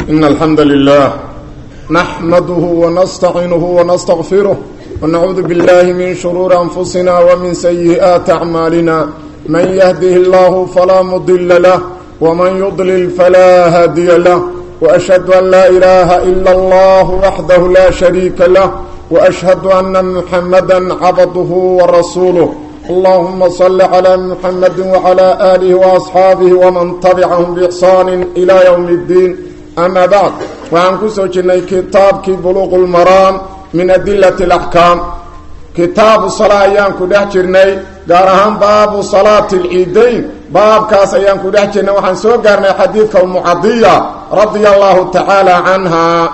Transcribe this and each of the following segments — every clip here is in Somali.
إن الحمد لله نحمده ونستعينه ونستغفره ونعوذ بالله من شرور أنفسنا ومن سيئات أعمالنا من يهده الله فلا مضل له ومن يضلل فلا هادي له وأشهد أن لا إله إلا الله وحده لا شريك له وأشهد أن محمدا عبده ورسوله اللهم صل على محمد وعلى آله وأصحابه ومن تبعهم بإحسان إلى يوم الدين أما بعد وعن كسو جني كتاب كي بلوغ المرام من أدلة الأحكام كتاب الصلاة أيام كده جرني قارهان باب صلاة العيدين باب كاس أيام كده جرني وحن سو قارني حديث المعضية رضي الله تعالى عنها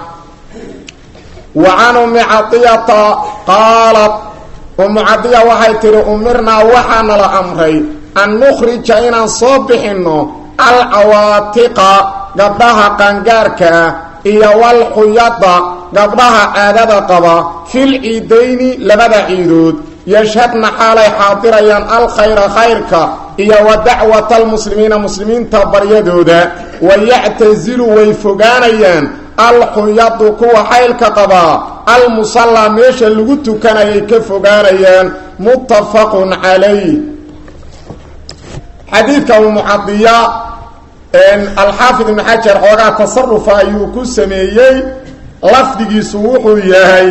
وعن أم عطية قالت umu cadiya waxay tihi umirnaa waxaana la amray an nukhrija inaan soo bixinno alcawaatiqa gabdhaha qaangaarka ah iyo walxuyada gabdhaha caadada qaba fil ciidayni labada ciidood yashhadna xaalay xaadirayaan alkhayra khayrka iyo wa dacwata almuslimiina muslimiinta baryadooda wayactasilu way fogaanayaan alxuyadu kuwa xaylka qabaa almusallaa meesha lagu tukanayay ka fogaanayaan muttafaqun calayh xadiidka umucadiya alxaafid ibnu xajar xoogaa tasarufa ayuu ku sameeyey lafdigiisu wuxuu yahay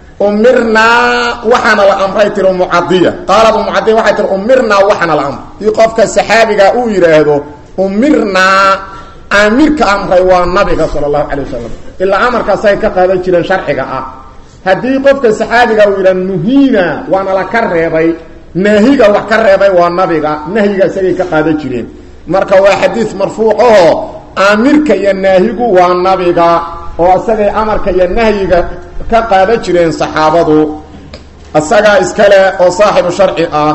umirnaa waxaana la amray tiri umucadiya qaalad umucadiya waxay tiri umirnaa waxaana la amray dii qofka saxaabiga uu yidhaahdo umirnaa aamirka amray waa nabiga sala allahu calay wasalam ilaa amarkaasay ka qaadan jireen sharciga ah haddii qofka saxaabiga uu yidhaha nuhiina waana la ka reebay naahiga wax ka reebay waa nabiga nahyiga isagay ka qaadan jireen marka waa xadiid marfuuc aho aamirka iyo naahigu waa nabiga oo isagay amarka iyo nahyiga ka qaadan jireen saxaabadu isagaa iskale oo saaxibu sharci ah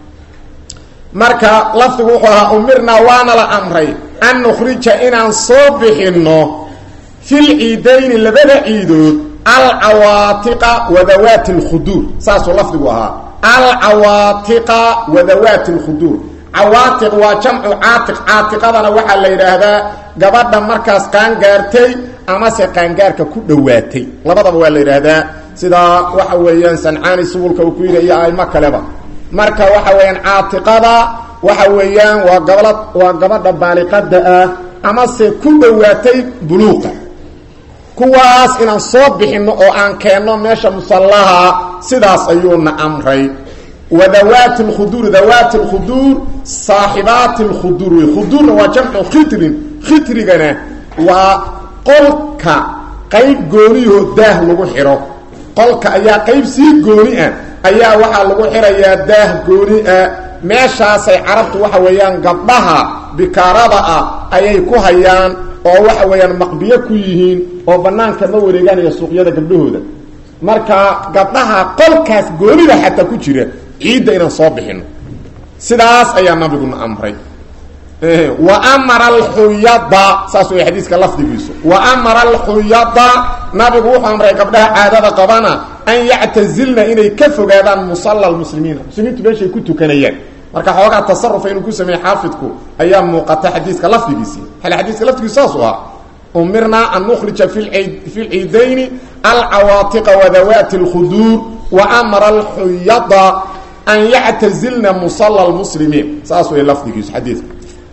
marka lafdigu wuxuu ahaa umirnaa waana la amray an nukhrija inaan soo bixinno fil ciidayni labada ciidood alcawaatiqa wadawaati lkhuduur saasuu lafdigu ahaa alcawaatiqa wadawaati lkhuduur cawaatiq waa jamcu caatiq caatiqadana waxaa la yidhaahdaa gabadha markaas qaangaartay amase qaangaarka ku dhowaatay labadaba waa la yidhaahdaa sidaa waxa weeyaan sancaani subulka uu ku yidhi iyo aimo kaleba marka waxa weeyaan caatiqada waxa weeyaan waa gabla waa gabadha baaliqada ah amase ku dhowaatay buluuqa kuwaas inaan soo bixinno oo aan keenno meesha musallaha sidaas ayuuna amray wa dawaati lkhuduur dawaati lkhuduur saaxibaati lkhuduur wey khuduurna waa jamcu khitrin khitrigana waa qolka qayb gooniyoo daah lagu xidho qolka ayaa qayb sii gooni ah ayaa waxaa lagu xidhayaa daah gooni ah meeshaasay carabtu waxa weeyaan gabdhaha bikaarada ah ayay ku hayaan oo waxa weeyaan maqbiyo ku yihiin oo banaanka ma wareeganaya suuqyada gabdhahooda marka gabdhaha qolkaas goonida xataa ku jira ciidda inaan soo bixino sidaas ayaa nabiguna amray wa amara alxuyada saas way xadiiska lafdigiisu wa amara alxuyada nabigu wuxuu amray gabdhaha caadada qabana an yactazilna inay ka fogaadaan musalla lmuslimiina muslimiintu meeshay ku tukanayaan marka xoogaa tasarufa inuu ku sameeyey xaafidku ayaa muuqata xadiiska lafdigiisii hal xadiiska lafdigiisu saasuu ahaa umirnaa an nukhrija fi lciidayni alcawaatiqa wadawaati اlkhuduur wa amara alxuyada an yactazilna musalla lmuslimiin saas way lafdigiisu xadiidka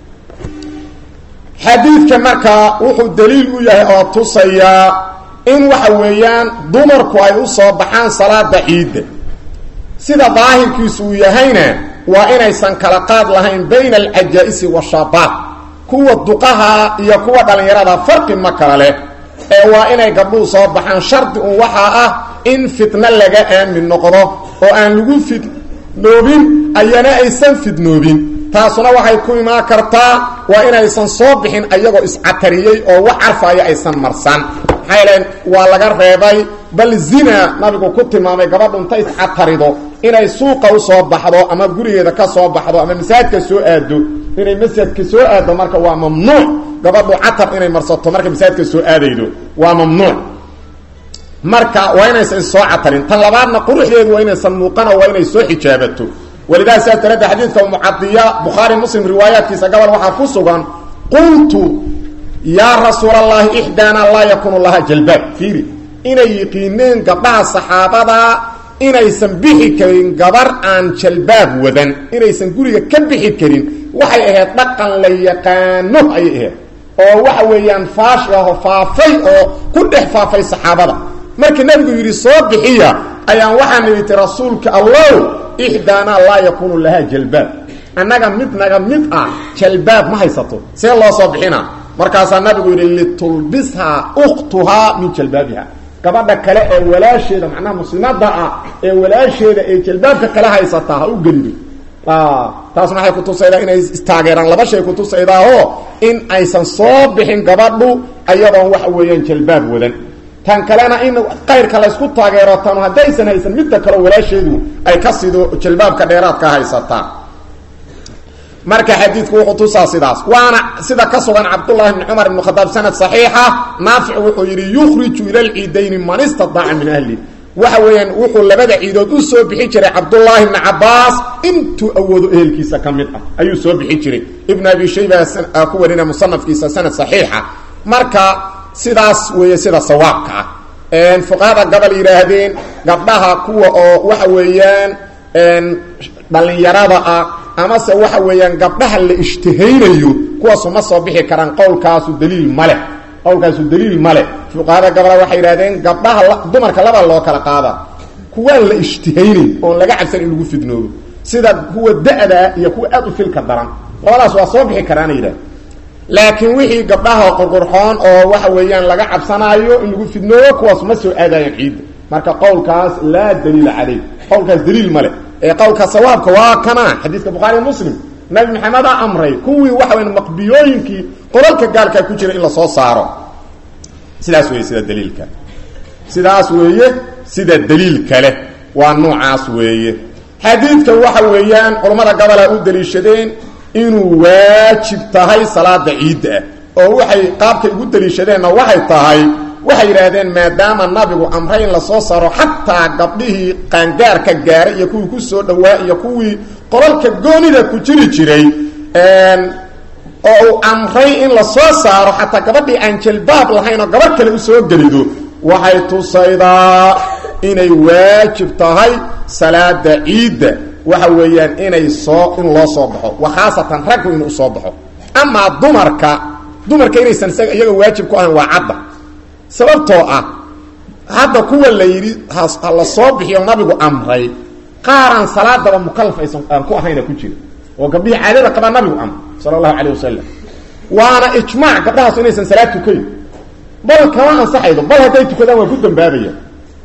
xadiidka markaa wuxuu daliil u yahay oo tusayaa in waxa weeyaan dumarku ay u soo baxaan salaada ciidda sida daahirkiisu uu yahayna waa inaysan kala qaad lahayn bayna alcajaa'isi washaabaat kuwa duqaha iyo kuwa dhallinyarada farqi ma kala leh ee waa inay gabdhuhu soo baxaan shardi un waxaa ah in fitno laga aamin noqdo oo aan lagu fidnoobin ayana aysan fidnoobin taasuna waxay ku imaan kartaa waa inaysan soo bixin ayagoo iscatariyey oo wax carfaya aysan marsan maxaa yeelen waa laga reebay bal zina nabigu ku tilmaamay gabadhu inta iscatarido inay suuqa usoo baxdo ama gurigeeda ka soo baxdo ama masaajidka soo aado inay masjidka soo aado marka waa mamnuuc gabadhu catar inay marsato marka masaajidka soo aadaydo waa mamnuuc marka waa inaysan soo catarin tan labaadna quruxdeedu waa inaysan muuqano waa inay soo xijaabato walidaa sidaas daraaddeed xadiidka mucadiya bukhaari muslim riwaayaadkiisa gobol waxaa ku sugan qultu yaa rasuulallaahi ixdaana laa yakuunu laha jalbaab fiiri inay yiqiineen gabdhaha saxaabada inaysan bixi karin gabar aan jalbaab wadan inaysan guriga ka bixi karin waxay ahayd dhaqan la yaqaano ayay ahayd oo waxa weeyaan faash aho faafay oo ku dhex faafay saxaabada markii nabigu yidhi soo bixiya ayaan waxaan idhi ti rasuulka allow ixdaanaa laa yakuunu lahaa jalbaab annaga mid naga mid ah jalbaab ma haysato see loo soo bixina markaasaa nabigu yidhi litulbishaa ukhtuhaa min jalbaabiha gabadha kale ee walaasheeda macnaha muslimada ah ee walaasheeda ee jalbaabka kale haysataa ha u gelido taas maxay kutusaydaa inay istaageeraan laba shay kutusaydaao in aysan soo bixin gabadhu ayadoon waxa weeyaan jalbaab wadan tan kalena in qayrka laysku taageero tan haddaysan haysan midda kaleo walaasheedu ay ka sido jalbaabka dheeraadka haysataa marka xadiidku wuxuu tusaa sidaas waana sida ka sugan cabdullahi bni cumar ibn khadaab sanad saxiixa naafic wuxuu yidhi yukhriju ila lciidayni man istadaaca min ahli waxa weeyaan wuxuu labada ciidood u soo bixi jiray cabdullaahi bni cabaas intuu awoodo ehelkiisa ka mid ah ayuu soo bixi jiray ibn abi shayba ku warina musanafkiisa sanad saxiixa marka sidaas weeye sida sawaabka ah fuqahada gabal yidhaahdeen gabdhaha kuwa oo waxa weeyaan dhalinyarada ah amase waxa weeyaan gabdhaha la ishtihaynayo kuwaasu ma soo bixi karaan qowlkaasu daliil male qowlkaasu daliil male fuqahada gabala waxay yidhahdeen gabdhaha dumarka laba loo kala qaada kuwaan la ishtihaynayn oon laga cabsan in lagu fidnoobo sida kuwa da-da iyo kuwa aad u filka daran labadaas waa soo bixi karaana yidhahd laakiin wixii gabdhaha qurqurxoon oo waxa weeyaan laga cabsanaayo in lagu fidnoobo kuwaas ma soo aadayaan ciidda marka qowlkaas laa daliila caleyh qowlkaas daliil male ee qowlka sawaabka waa kana xadiidka bukhaari muslim nabi maxamedaa amray kuwii waxa weya maqbiyooyinkii qolalka gaalkaa ku jira in lasoo saaro sidaas weeye sida daliilka sidaas weeye sida daliilka leh waa noocaas weeye xadiidka waxa weeyaan culammada gabola u daliishadeen inuu waajib tahay salaada ciidda ah oo waxay qaabkay ugu daliishadeenna waxay tahay waxay yidhaahdeen maadaama nabigu amray in lasoo saaro xataa gabdhihii qaangaarka gaaray iyo kuwii kusoo dhawaa iyo kuwii qolalka goonida ku jiri jiray oo uu amray in lasoo saaro xataa gabadhii aan jalbaab lahayn oo gabadh kale usoo gelido waxay tusaydaa inay waajib tahay salaada ciidda waxa weeyaan inay soo in loo soo baxo wa khaasatan raggu inuu usoo baxo amaa dumarka dumarka inaysan isaga iyaga waajib ku ahayn waa cadda sababtoo ah hadda kuwa la yidhi ha la soo bixiyo nabigu amray qaaraan salaadaba mukalaf aysan aan ku ahayna ku jira oo gabdhihii caadada qabaa nabigu amr sala allahu calayh wasalam waana ijmaac gabdhahaas inaysan salaad tukayn bal kama ansaxaydo bal hadday tukadaan waa ku dambaabayaan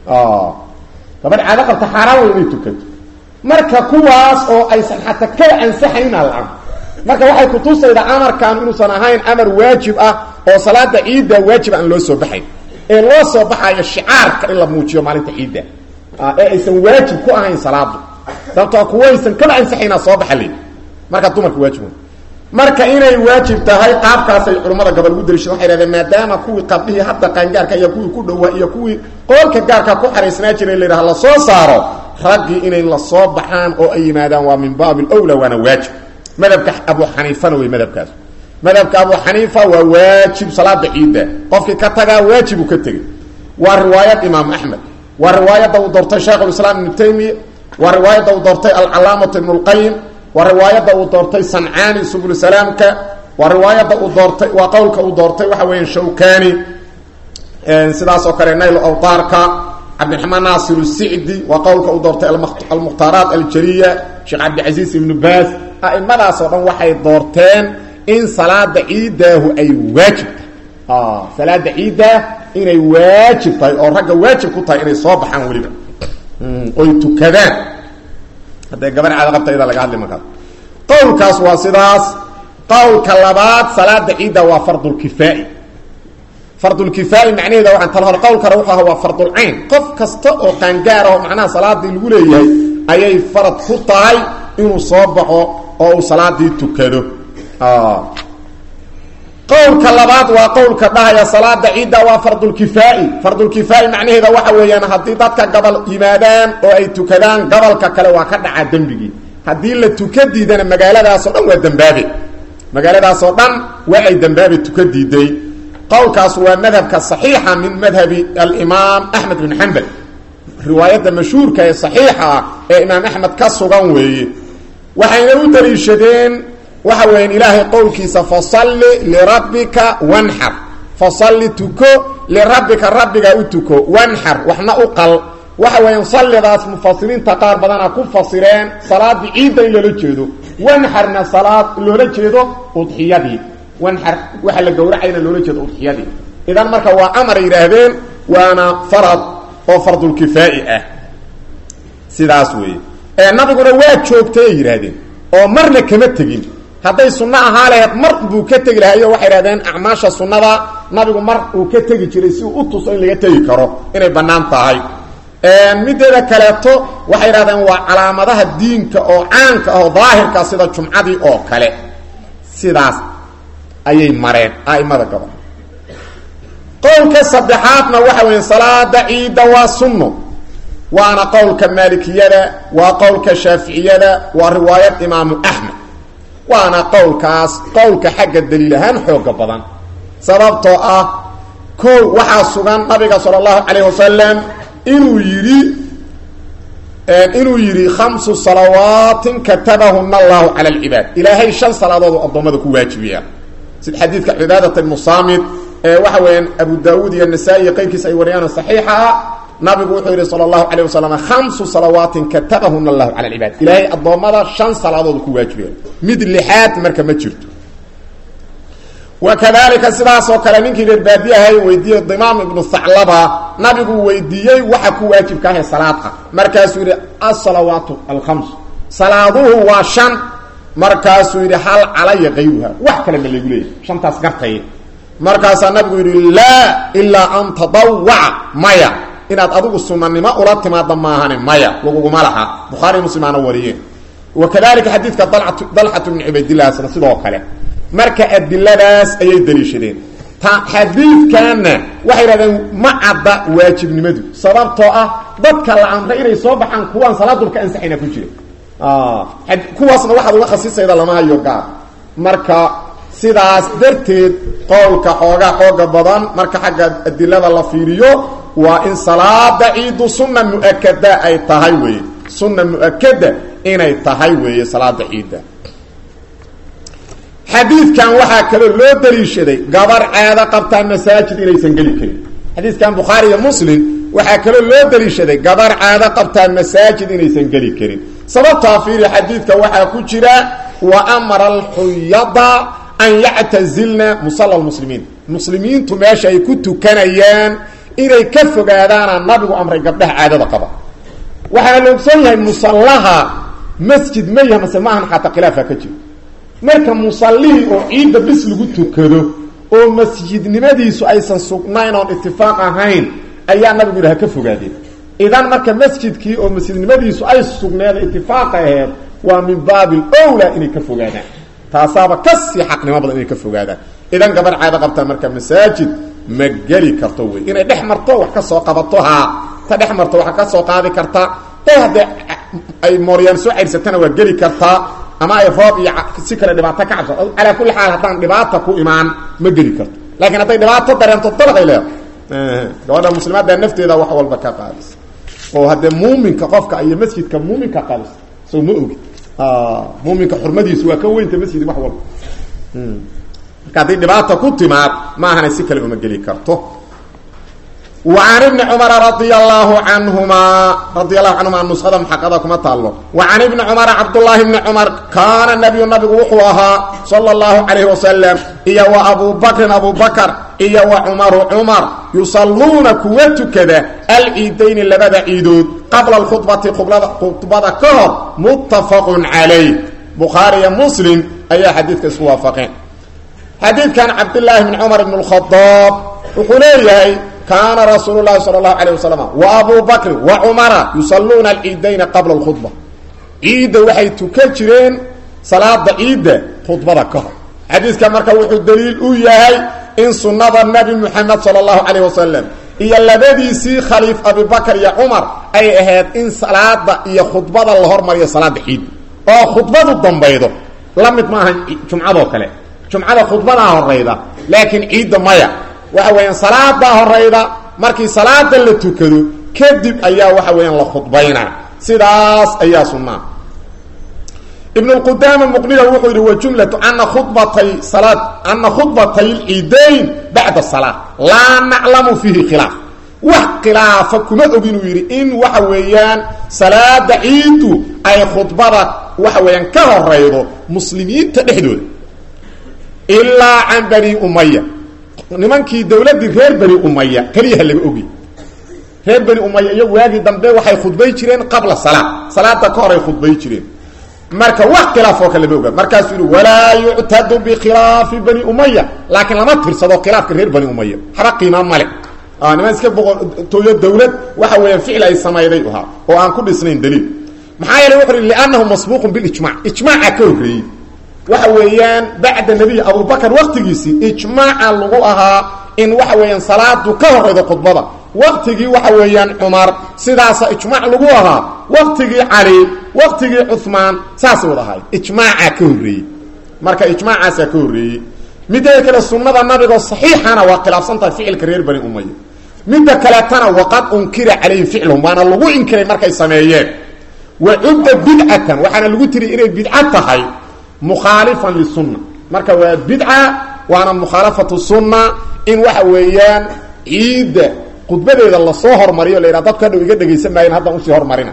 gabadh caado qabta xaaraan way inay tukato marka kuwaas oo aysan xataa kala ansaxayna la amr marka waxay kutusaydaa amarkan inuusan ahayn amar waajib ah oo salaada ciidda waajib aan loo soo baxayn ee loo soo baxayo shicaarka in la muujiyo maalinta ciidda ee aysan waajib ku ahayn salaadu sababtoo kuwaysan kala ansaxaynaa soo baxa le marka dumarka waajib marka inay waajib tahay qaabkaasay culammada gabal ugu daliishada waxay hahdeen maadaama kuwii qabdhihii hadda qaangaarka iyo kuwii ku dhowaa iyo kuwii qoolka gaarka ku xaraysnaa jiray la yidhaha lasoo saaro raggii inay lasoo baxaan oo ay yimaadaan waa min baabi lwla waana waajib madhabka abu xaniifana wey madhabkaas madhabka abu xaniifa waa waajib salaada ciidda qofkii ka tagaa waajibuu ka tegey waa riwaayad imaam axmed waa riwaayadda uu doortay shaykhulislaam ibnu taymiya waa riwaayadda uu doortay alcalaamatu ibnu lqayim waa riwaayadda uu doortay sancaani subul salaamka waa riwaayadda uu doortay waa qowlka uu doortay waxa weeyaan shawkani sidaas oo kale nayl awtaarka cabdiraxmaan naasir sicdi waa qowlka uu doortay almukhtaaraat aljariya sheekh cabdicasiis ibnu baas a'imadaas oo dhan waxay doorteen in salaada ciiddaahu ay waajib tahay salaada ciiddaa inay waajib tahay oo ragga waajib ku tahay inay soo baxaan weliba oy tukadaan hadday gabar caado qabta idaa laga hadli markaas qowlkaas waa sidaas qowlka labaad salaada ciidda waa fardulkifaa'i fardulkifaa'i macnaheeda waxaan tala hor qowlkana wuxuu ahaa waa fardulcayn qof kasta oo qaangaar ah oo macnaha salaadii lagu leeyahay ayay farad ku tahay inuu soo baxo oo uu salaadii tukado qowlka labaad waa qowlka dhahaya salaada ciidda waa fardulkifaa'i fardulkifaa'i macnaheeda waxa weeyaan haddii dadka gabal yimaadaan oo ay tukadaan gabalka kale waa ka dhacaa dembigii haddii la tuka diidana magaaladaasoo dhan waa dembaabe magaaladaasoo dhan waa ay dembaabe tuka diiday qowlkaas waa madhabka saxiixa min madhabi alimaam axmed bin xambal riwaayadda mashhuurka ee saxiixa ah ee imaam axmed ka sugan weeye waxayna u daliishadeen waxa weeyaan ilaahay qowlkiisa fasalli lirabbika wanxar fasalli tuko lirabbika rabbiga u tuko wanxar waxna u qal waxa weeyaan sallidaas mufasiriinta qaar badana ku fasireen salaadii ciidda in loola jeedo wanxarna salaad loola jeedo udxiyadii wanxar waxa la gowracayna loola jeedo udxiyadii idan marka waa amar yidhaahdeen waana farad oo fardulkifaa'i ah sidaas weeye ee nabiguna waa joogtay ay yidhaahdeen oo marna kama tegin hadday sunno ahaa laheed mar buu ka tegi lahayo waxay idhahdeen acmaasha sunnada nabigu mar uu ka tegi jiray si uu u tuso in laga tegi karo inay bannaan tahay mideeda kaleeto waxay idhahdeen waa calaamadaha diinka oo caanka ah oo daahirka sida jumcadii oo kale sidaas ayay mareen a'imada gobol qowlka saddexaadna waxa weeye salaada ciidda waa sunno waana qowlka maalikiyada waa qowlka shaaficiyada waa riwaayad imaamu axmed waana qowlkaas qowlka xagga daliil ahaan xooga badan sababtoo ah kow waxaa sugan nabiga sala allahu calayh wasalam inuu yidhi inuu yidhi khamsu salawaatin katabahuna allahu cala alcibaad ilaahay shan salaadood oo addoommada ku waajibiya sida xadiidka cibaadat ibnu saamid ee waxa weeyaan abu daawuud iyo nasaa-i iyo qeyrkiisa ay wariyaan saxiixa ah nabigu wuxuu yidhi sala allahu calayh wasalam khamsu salawaatin katabahuna allahu cala alcibaad ilaahay addoommada shan salaadood ku waajibiya mid lixaad marka ma jirto wakadalika sidaasoo kale ninkii reer baadiyahay weydiiyey dimaam ibnu haclaba nabigu weydiiyey waxa ku waajibka ahe salaad ah markaasuu yidhi asalawaatu alkhams salaaduhu waa shan markaasuu yidhi hal calaya kayruha wax kale ma lagu leeyahy shantaas gartay markaasaa nabigu yidhi laa ilaa an tadawaca maya inaad adigu sunanimo ula timaada maahane maya laguguma laha bukhaari muslimaana wariyeen wakadalika xadiidka dalxatu bni cubaydilahsna sidoo kale marka adiladaas ayay daliishadeen ta xadiidkanna waxay yidhahdeen ma cadda waajibnimadu sababtoo ah dadka la amray inay soo baxaan kuwaan salaadulka ansaxayna ku jira kuwaasna waxaad uga khasisayda lama hayo gaar marka sidaas darteed qowlka xoogaa xooga badan marka xagga adilada la fiiriyo waa in salaada ciidu sunna mu-akada ay tahay weeye sunna mu-akada inay tahay weeye salaada ciidda xadiidkan waxaa kaloo loo daliishaday gabar caado qabtaa masaajid inaysan geli karin xadiidkan bukhaari iyo muslim waxaa kaloo loo daliishaday gabar caado qabtaa masaajid inaysan geli karin sababtaa fiiri xadiidka waxaa ku jira wa amara alxuyada an yactazilna musala lmuslimiin muslimiintu meesha ay ku tukanayaan inay ka fogaadaana nabigu amray gabdhaha caadada qaba waxaana la ogsoon yahay musallaha masjid ma yaha mase maahan xataa khilaafa ka jiro marka musallihii oo ciidda bis lagu tukado oo masjidnimadiisu aysan sugnayn oon itifaaq ahayn ayaa nabigu yidhaha ka fogaadeen idan marka masjidkii oo masjidnimadiisu ay sugneed itifaaq aheed waa min baabi owla inay ka fogaadaan taasaaba kasii xaqnimo badan inay ka fogaadaan idan gabar caado qabtaa marka masaajid ma geli karto wey inay dhex marto wax ka soo qabato haa ta dhex marto wax ka soo qaadi kartaa ta haddee ay mooryaan soo ceyrsatana waa geli kartaa ama ay roob iyo si kale dhibaato ka cabso calaa kulli xaal haddaan dhibaata ku imaan ma geli karto laakiin hadday dhibaato dareento dalaqay leedahay gabadha muslimaadda nafteeda wax walba ka qaadisa oo haddee muuminka qofka iyo masjidka muuminka qaadisa soo ma ogi muuminka xurmadiisu waa ka weynta masjid wax walba marka haddii dhibaata ku timaad maahana si kale uma geli karto وعن بن cمر رضي الله عنهma رضي الله عنهma نسda محقda kuma taalo وعن بن cمر cبداللahi بن cمر kاana نبي نabigu wuxuu ahaa صلى الله عليه وسلم iyo وأبو بكر أبو بكر iyo وcمر cمر يuصaلuuna kuwa tukada الciidayni labada ciidood qabla الkخhبaةi khudbada ka hor متفق عaليه بخاaرiyo مسلم ayaa xadiidka isku waafقeen xadiidkan cabdاللahi بن cمر بن الخطاaب wuxuu leeyahay kaana rasuul lahi sal اlahu alيه waslm wa abu bakri wa cumara yusaluuna alciidayna qabla اkhudba ciidda waxay tukan jireen salaada ciidda khudbada ka hor xadiidka marka wuxuu daliil u yahay in sunnada nebi muxamed sal اllahu calayh wasalam iyo labadiisii khaliif abibakr iyo cumar ay ahayd in salaada iyo khudbada la hormariyo salaada ciidda oo khudbadu dambaydo la mid maaha jumcadoo kale jumcada khudbadaa horayda laakiin ciidda maya waxa weeyaan salaadaa horayda markii salaada la tukado kadib ayaa waxa weeyaan la khudbayna sidaas ayaa sunnaa ibn اqudama muqniga wuxuu yidhi wajumlatu ana khubatay salaad ana khudbatay lciidayn bacda salaa laa naclamu fiihi khilaaf wax khilaafa kuma oginuu yidhi in waxa weeyaan salaada ciidu ay khudbada waxa weeyaan ka horaydo muslimiinta dhexdooda ilaa can bani umaya nimankii dowladdii reer bani umaya keliyaha laga ogy reer bani umaya iyo waagii dambe waxay khudbay jireen qabla salaa salaada ka horay khudbay jireen marka wax khilaaf oo kale lama oga markaasuu yihi walaa yuctadu bikhilaafi bani umaya laakiin lama tirsado khilaafka reer bani umaya haba qiima male niman iska boqortooyo dawlad waxa weeyaan ficil ay samayday ahaa oo aan ku dhisnayn daliil maxaa yeele wuxu uhi liannahu masbuuqun bilijmac ijmaaca ka horreeyey waxa weeyaan bacda nebiy abubakar waktigiisii ijmaaca lagu ahaa in waxa weeyaan salaadu ka horeydo khudbada waktigii waxa weeyaan cumar sidaasa ijmaac lagu ahaa waktigii cali waktigii cumaan saasay wada ahay ijmaaca ka horreeyey marka ijmaacaasaa ka horreeyey midda kale sunnada nabigoo saxiixana waa khilaafsan tahay ficilka reer bani umaya midda kaleetana waqad unkira calayhim ficluhum waana lagu inkiray markay sameeyeen wa cudda bidcatan waxaana lagu tiri inay bidca tahay mukhaalifan lisunna marka waa bidca waana mukhaalafatu sunna in waxa weeyaan ciidda khudbadeeda lasoo hormariyo la yidhaha dadka hadhow iga dhegaysan maayan haddaan usii hormarina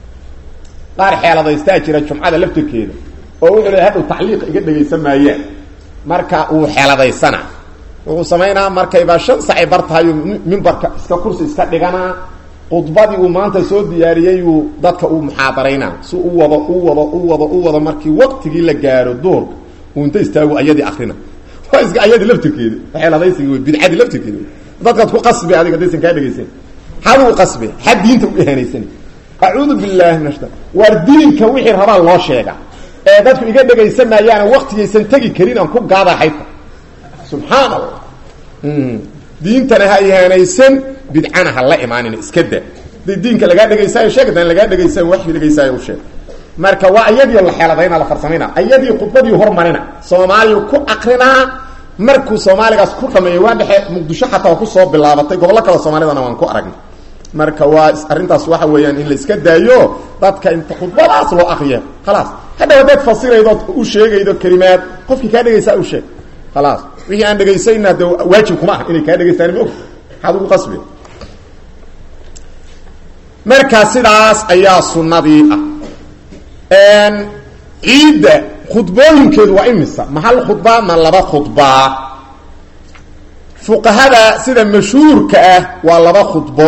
qaar xeeladaystaa jira jumcada laftirkeeda oo wuxuu le hadhow tacliiq iga dhegaysan maayaan marka uu xeeladaysana wuxuu samaynaa markayba shan sacay bar tahayo mimbarka iska kursi iska dhiganaa khudbadii uu maanta soo diyaariyeyuu dadka uu muxaadaraynaa si u wado u wado u wado u wado markii waqtigii la gaaro duurka uu inta istaago ayadii akrina waa iska ayadii laftirkeeda xeeladaysigii wey bidcadii laftirkeeda dadkaad ku qasbi adiga daysan kaa dhegaysan xaduu qasbe xad diinta u ihaanaysan acuudu billahi min ashta waar diinka wixii rabaa loo sheega ee dadku iga dhegaysan maayaana waktigaysan tegi karin aan ku gaada xayta subxaan allah diintana ha ihaanaysan bidcana ha la imaanin iska da haday diinka lagaa dhegaysaayo sheeg hadan lagaa dhegaysan waxii dhegaysaayo u sheeg marka waa ayadii la xeeladayna la farsamayna ayadii khudbadii hormarina soomaaliya ku akrinaa markuu soomaaligaas ku dhameeyo waa dhexe muqdisho xataa waa kusoo bilaabatay gobollo kale soomaalidana waan ku aragnay marka waa arrintaas waxa weeyaan in la iska daayo dadka inta khudbadaas loo akriya khalaas hadhaw haddaad fasiraydood u sheegaydo kelimaad qofkii kaa dhegaysaa u sheeg khalaas wixii aan dhegaysayna de waajib kuma ah inay kaa dhegaystaan ma og maxaad ugu qasbi marka sidaas ayaa sunnadii ah ciidda khudbooyinkeedu waa imisa ma hal khudbaa ma laba khudbaa fuqahada sida mashhuurka ah waa laba khudbo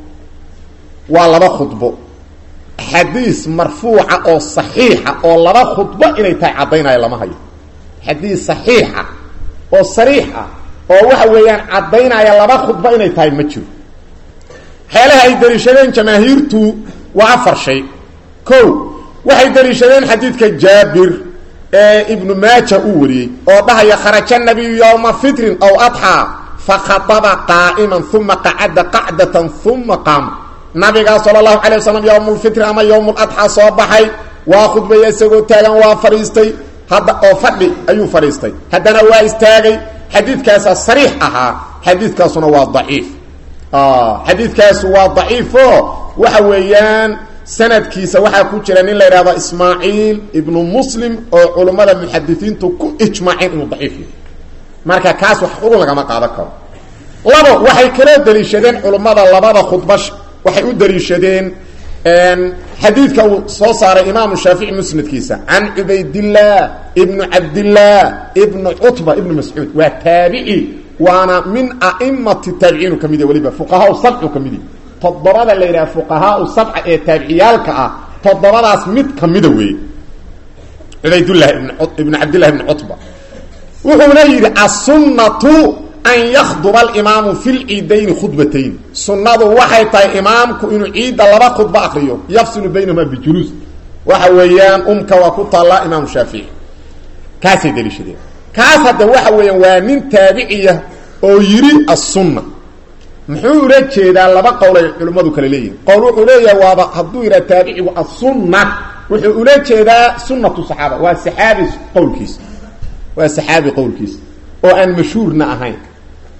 waa laba khudbo xadiis marfuuca oo saxiixa oo laba khudbo inay tahay caddaynaya lama hayo xadiis saxiixa oo sariix ah oo waxa weeyaan caddaynaya laba khudbo inay tahay ma jiro waxyaalaha ay daliishadeen jamaahiirtu waa afar shay ko waxay daliishadeen xadiidka jaabir ee ibnu maaja uu wariyey oo dhahaya kharaja nabiyu yowma fitrin aw adxaa fakhaaba qaa'iman uma qacada qacdatan uma qaama nabigaa sala allahu calay wasalam yowmulfitri ama yowmuladxaa soo baxay waa khudbaya isagoo taagan waa fadhiistay hadda oo fadhi ayuu fadhiistay haddana waa istaagay xadiidkaasaa sariix ahaa xadiidkaasuna waa daciif xadiidkaasu waa daciifo waxa weeyaan sanadkiisa waxaa ku jira nin la yidhahdo ismaaciil ibnu muslim oo culummada muxadisiintu ku ijmaaceen inuu daciif yahay marka kaas wax xugun lagama qaadan karo labo waxay kaloo daliishadeen culummada labada khudba waxay u daliishadeen xadiidka uu soo saaray imaamu shaafici musnadkiisa can cubaydillaah ibnu cabdillaah ibnu cutba ibnu mascuud waa taabici waana min a'imati taabiciinu ka mid yahy weliba fuqahaa sabcu ka mid yahy toddobada la yidhaha fuqahaau sabca ee taabiciyaalka ah toddobadaas mid ka mida weeye cubaydullah ibnu cabdillahi ibnu cutba wuxuuna yidhi assunnatu an yakduba alimaamu fi lciidayni khudbatayn sunnadu waxay tahay imaamku inuu ciidda laba khudba akriyo yafsilu baynahuma bijuluus waxa weeyaan umka waa ku taallaa imaamu shaafici kaasay daliishadeen kaas hadda waxa weeyaan waa nin taabiciya oo yidhi assunna muxuu ula jeedaa laba qowl ay culimmadu kale leeyihin qowl wuxuu leeyahay waaba hadduu yidhaha taabicigu assunna wuxuu ula jeedaa sunnatu saxaaba waa saxaabi qowlkiisa waa saxaabi qowlkiisa oo aan mashhuurna ahayn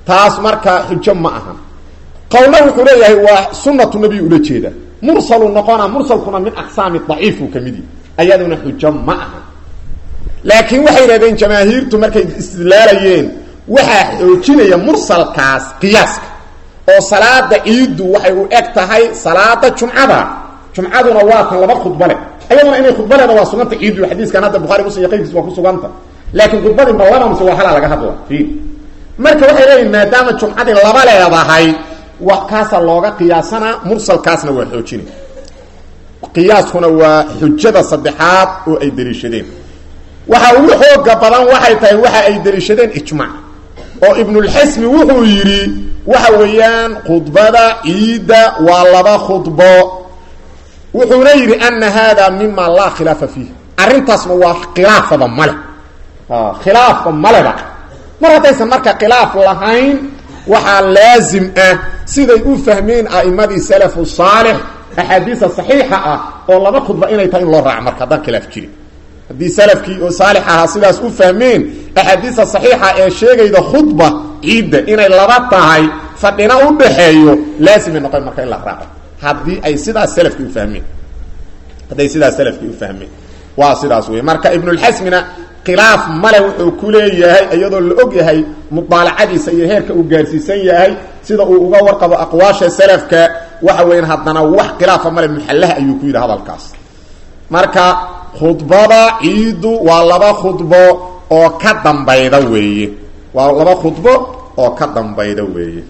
taas marka xujo ma aha qowlna wuxuu leeyahay waa sunatu nabiy ula jeeda mursalu noqona mursalkuna min aqsaami daciifu ka midi ayaduna xujo ma aha laakiin waxay yidhahdeen jamaahiirtu markay istidlaalayeen waxaa xoojinaya mursalkaas qiyaaska oo salaada ciiddu waxay u eg tahay salaada jumcada jumcaduna waa tan laba khudba leh ayaduna inay khudba leeda waa suganta ciiddu xadiiskan hadda bukhari muslim iyo qayrkiis waa ku suganta laakiin khudbadii ma laba mise waa halaa laga hadla i marka waxay leeyihin maadaama jumcadii laba leedahay wa kaasaa looga qiyaasanaa mursalkaasna waa xoojinay qiyaaskuna waa xujada saddexaad oo ay daliishadeen waxa ugu xooga badan waxay tahay waxa ay daliishadeen ijmaac oo ibnulxasmi wuxuu yidhi waxa weeyaan khudbada ciidda waa laba khudbo wuxuuna yidhi ana hada mima laa khilaafa fiih arrintaasna waa khilaafaba male khilaafba maleba mar haddaysan marka khilaaf lahayn waxaa laazim ah siday u fahmeen a'imadii salafu saalix axaadiisa saxiixa ah oo laba khudba inay tahay in loo raaco marka haddaan khilaaf jirin haddii salafkii oo saalix ahaa sidaas u fahmeen axaadiista saxiixa ee sheegayda khudba ciidda inay laba tahay fadhina u dhaxeeyo laazimay noqon marka in la raaco haddii ay sidaas salafkii ufahmeen hadday sidaas salafkii u fahmeen waa sidaas wey marka ibnulxasmina khilaaf male wuxuu ku leeyahay iyadoo la og yahay mudaalacadiisa iyo heerka uu gaarsiisan yahay sida uu uga warqabo aqwaasha salafka waxa weeyaan haddana wax khilaafa male muxallaha ayuu ku yidhi hadalkaas marka khudbada ciiddu waa laba khudbo oo ka dambayda weeye waa laba khudbo oo ka dambayda weeye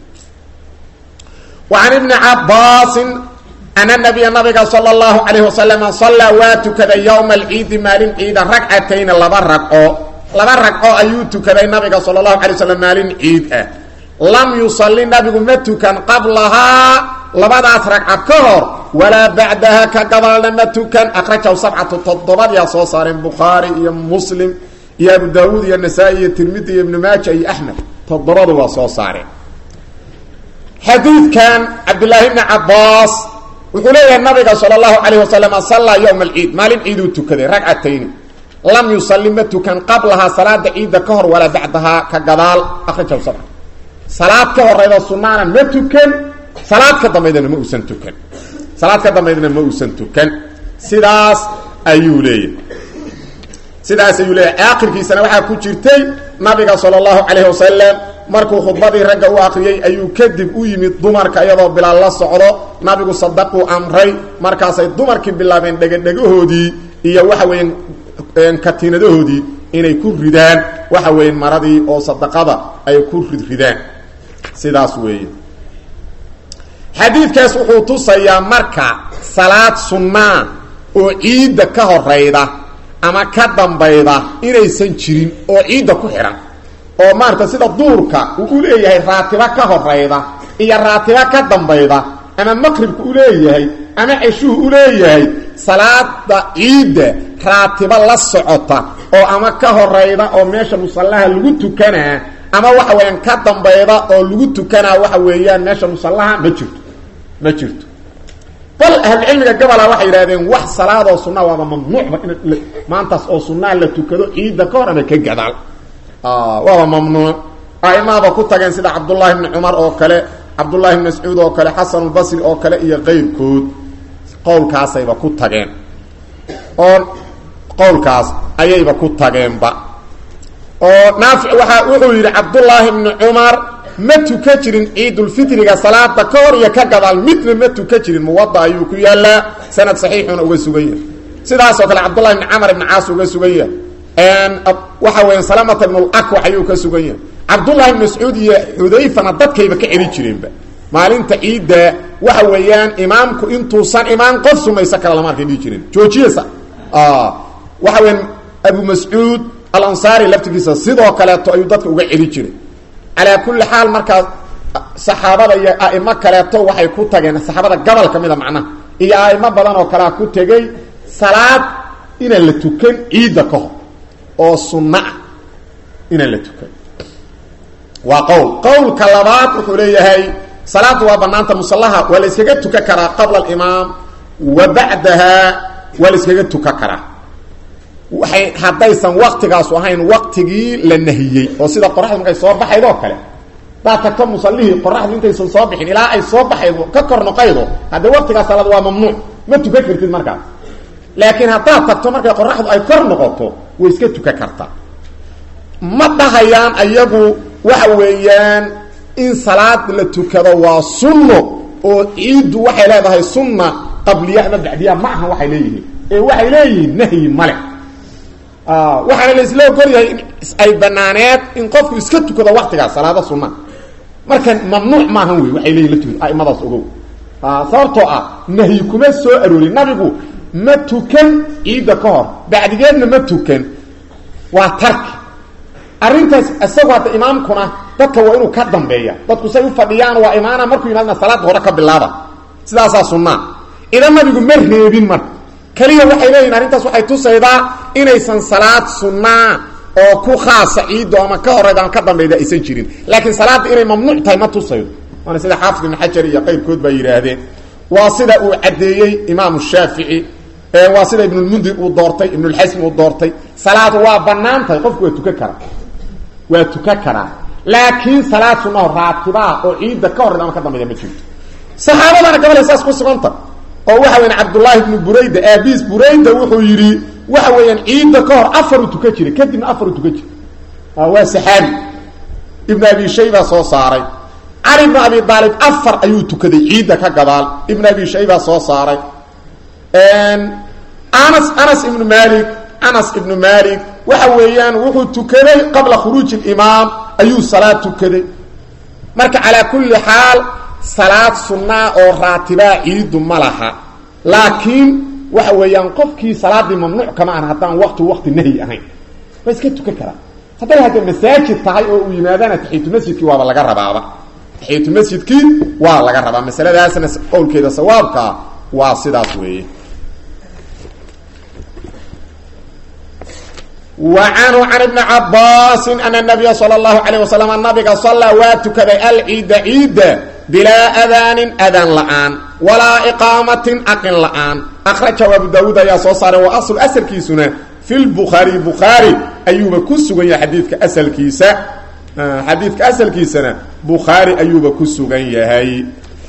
وعن بن عabاس أن النبي نaبga sلى الله عليه وسلم صلىa waa tukaday يوم العيidi maalin ciida رagcatayn laba ragco laba ragco ayuu tukaday nabiga salى الlaه عليه وسلم maalin ciid ah lam yuصلi nabigu ma tukan qablahaa labadaas ragca ka hor walaa baعdaha ka gabalna ma tukan أkrajahu sabcatu todobadyaa soo saareen bukhaarي iyo mslim iyo abu dawuud iyo نasaa-i iyo tirmidi iyo iبn maaja iyo أحmed todobadu waa soo saareen xadiidkan cabdulaahi bni cabaas wuxuu leeyahay nabiga sala allahu calayh wasalam sallaa yowma alciid maalin ciiduu tukaday ragcatayni lam yusalli ma tukan qablahaa salaada ciidda ka hor walaa bacdahaa ka gadaal akhrajahu sabca salaad ka horeyda sunaana ma tukan salaad ka dambaydana ma uusan tukan salaad ka dambaydana ma uusan tukan sidaas ayuu leeyahay sidaas ayuu leeyahay aakhirkiisana waxaa ku jirtay nabiga sala allahu calayhi wasalam markuu khudbadii ragga u akriyey ayuu kadib u yimid dumarka iyadoo bilaal la socdo nabigu sadaquu amray markaasay dumarkii bilaabeen dhegadhegahoodii iyo waxa weeyaan katiinadahoodii inay ku ridaan waxa weeyaan maradii oo sadaqada ay ku ridridaan sidaas weeye xadiidkaas wuxuu tusayaa marka salaad sunnaa oo ciidda ka horayda ama ka dambayda inaysan jirin oo ciidda ku xidhan oo maarata sida duurka uu u leeyahay raatibo ka horayda iyo raatibo ka dambayda ama maqribka u leeyahay ama ceshuhu u leeyahay salaada ciidda raatibo la socota oo ama ka horayda oo meesha musallaha lagu tukanaa ama waxa weeyaan ka dambayda oo lagu tukanaa waxa weeyaan meesha musallaha ma jirto ma jirto bal ahlucilmiga gabola waxay yidhahdeen wax salaadoo sunaa waaba mamnuucba in maantaas oo sunaa la tukado ciidda ka hor ama ka gadaal waaba mamnuuc aimahaba ku tageen sida cabdullaahi bni cumar oo kale cabdullaahi bn mascuud oo kale xasan albasri oo kale iyo qayrkood qowlkaasayba ku tageen oo qowlkaas ayayba ku tageenba oo naafic waaa wuxuu yidhi cabdullaahi bni cumar ma tuka jirin ciidulfitriga salaada ka hor iyo ka gadaal midna ma tuka jirin muwada ayuu ku yaalaa sanad saxiixuna uga sugan yahay sidaasoo kale cabdullahi bni camar ibni caas uga sugan yahay waxa weya salamata ibn lakwax ayuu ka sugan yahay cabdullahi ibn mascuud iyo xudayfana dadkayba ka celi jireenba maalinta ciidda waxa weeyaan imaamku intuusan imaan qof sumaysa kale lama arkay dhihi jireen joojiyasa waxa weya abu mascuud alansaari laftigiisa sidoo kaleeto ayuu dadka uga celi jiray calaa kulli xaal markaa saxaabada iyo aimo kaleeto waxay ku tageen saxaabada gobol ka mida macnaha iyo aimo badan oo kalea ku tegey salaad inaan la tukan ciidda ka hor oo sunno ah inaan la tukan waa qowl qowlka labaad wuxuu leeyahay salaaddu waa banaanta musallaha waa la iskaga tukan karaa qabla alimaam wa bacdaha waa la iskaga tukan karaa waxay haddaysan waktigaasu ahayn waktigii la nahiyey oo sida qoraxda markay soo baxayd oo kale hadaad tagto musallihii qoraxdu intaysan soo bixin ilaa ay soo baxaydo ka kor noqaydo haddee waqtigaa salaad waa mamnuuc ma tukan kartid markaas laakiin haddaad tagto markay qoraxdu ay kor noqoto way iska tukan kartaa ma dhahayaan ayagu waxa weeyaan in salaad la tukado waa sunno oo ciiddu waxay leedahay sunna qabliya ama bacdiya ma ahan waxay leeyihiin ee waxay leeyihiin nahyi male waxaana la isla ogol yahay in ay banaaneed in qofku iska tukado waktigaas salaada sunna marka mamnuuc maahan wey waxay leeyihin laftigood aimadaas ogow sababtoo ah nahyi kuma soo aroorin nabigu ma tukan ciidda ka hor bacdigeedna ma tukan waa tarki arrintaas isagoo hadda imaamkuna dadka waa inuu ka dambeeya dadku say u fadhiyaan waa imaana markuu yimaadna salaada hore ka bilaaba sidaasaa sunnaa idan nabigu ma reebin marka keliya waxay leeyihin arrintaas waxay tusaydaa inaysan salaad sunnaa oo ku khaasa ciiddo ama ka horeyda ama ka dambeyda aysan jirin laakiin salaadda inay mamnuuc tahay ma tusaydo waana sida xaafid ibn xajar iyo qayrkood baa yidhaahdeen waa sida uu caddeeyey imaamu shaafici waa sida ibnulmundir uu doortay ibnulxasm uu doortay salaad waa banaan tahay qofku waa tukan karaa waa tukan karaa laakiin salaad sunnaho raatibaa oo ciidda ka horeyda ama ka dambeyda ma jirto saxaabadana gabale saas ku suganta oo waxa weyan cabdullaahi ibnu burayda aabiis burayda wuxuu yidhi waxa weeyaan ciidda ka hor afaru tukan jiray kadibna afaru tukan jiray waa saxaabi ibn abi shayba soo saaray cali ibnu abi aalib afar ayuu tukaday ciidda ka gadaal ibn abi shayba soo saaray anas anas ibnu malik anas ibnu malik waxa weeyaan wuxuu tukaday qabla khuruuji limaam ayuu salaad tukaday marka calaa kulli xaal salaad sunnaa oo raatibaa ciiddu ma laha laakiin waxa weeyaan qofkii salaaddii mamnuuc kama aha haddaan waqti waqti nahyi ahayn waa iska tukan karaa hadday hadda masaajid tahay oo uu yimaadana taxiyatu masjidkii waaba laga rabaaba taxiyatu masjidkii waa laga rabaa masaladaasna qowlkeeda sawaabkaa waa sidaas weeye وعنه عن بن عباس أن النبي صلى الله عليه وسلم النبي صلى واتكذ العيد عيد بلا أذان أذان لآن ولا إقامة أقن لآن أخرجه أبو داود يا صوصار وأصل أسل كيسنا في البخاري بخاري أيوب كسوغن يا حديثك أسل كيسا حديثك أسل كيسنا بخاري أيوب كسوغن يا هاي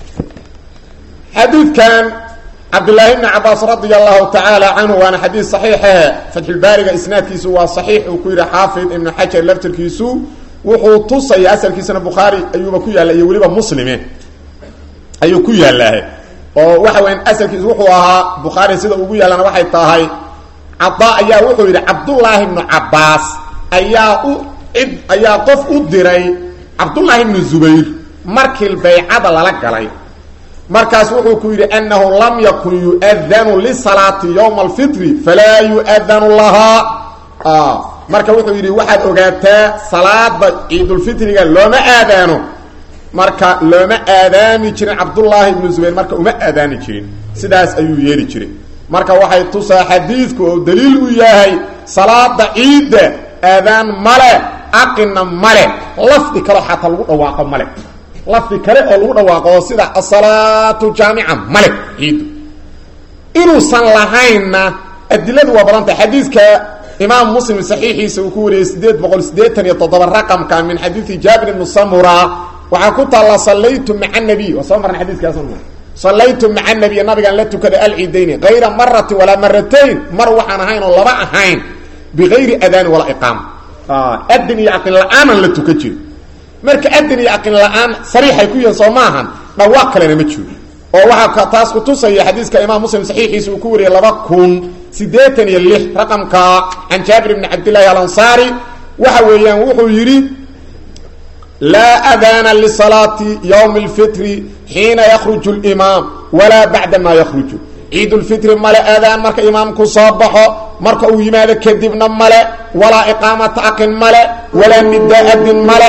حديث كان عبد الله بن عباس رضي الله تعالى عنه وانا حديث صحيح فتح الباري اسناد كيسو وصحيح وكير حافظ ابن حجر لفتر كيسو وحو تصي اسل كيسنا بخاري ايوب كو يالا iyo waliba muslimin ayu ku yaalahay oo waxa weyn asalkiisu wuxuu ahaa bukhaari sida ugu yaalana waxay tahay cadda ayaa wuxuu yidhi cabdullaahi ibnu cabbaas ayaa u cid ayaa qof u diray cabdullaahi ibnu zubayr markii baycada lala galay markaas wuxuu ku yidhi annahu lam yakun yu'adanu lisalaati yowma alfitri falaa yu'adanu lahaa marka wuxuu yidhi waxaad ogaataa salaada ciidulfitriga looma aadaano marka looma aadaami jirin cabdullaahi ibnu zubayr marka uma aadaani jirin sidaas ayuu yeeli jiray marka waxay tusaa xadiidku oo daliil u yahay salaada ciidda aadaan male aqina male lafdi kaleo xataa lagu dhawaaqo male lafdi kale oo lagu dhawaaqo oo sida asalaatu jaamica male ciiddu inuusan lahaynna adiladu waa badan tahay xadiidka imaam muslim saxiixiisa uu ku wariyey sideed boqol siddeetan iyo toddoba raqamka min xadiidi jaabir ibni samura waxaa ku taalla sallaytu maca nabiy waa soo marna xadiiskaas sallaytu maca nabiy nabigaan la tukaday alciidayni hayra maratin walaa maratayn mar waxaan ahayn oo laba ahayn bigayri adaani walaa iqaama adin iyo aqin la-aanan la tukan jiro marka adin iyo aqin la-aan sariixay ku yihiin soo maahan dhawaaq kalena ma jiro oo waxaa taas ku tusaya xadiiska imaam muslim saxiixiisa uu ku wariyey laba kun siddeetan iyo lix raqamka can jaabir bni cabdillaahi alansaari waxa weeyaan wuxuu yidhi laa aadaana lisalaati ywmi اlfitri xiina yakruju اlimaam walaa bacda ma yakruju ciid lfitri male aadaan marka imaamku soo baxo marka uu yimaado kadibna male walaa iqaamata aqin male walaa nidaadin male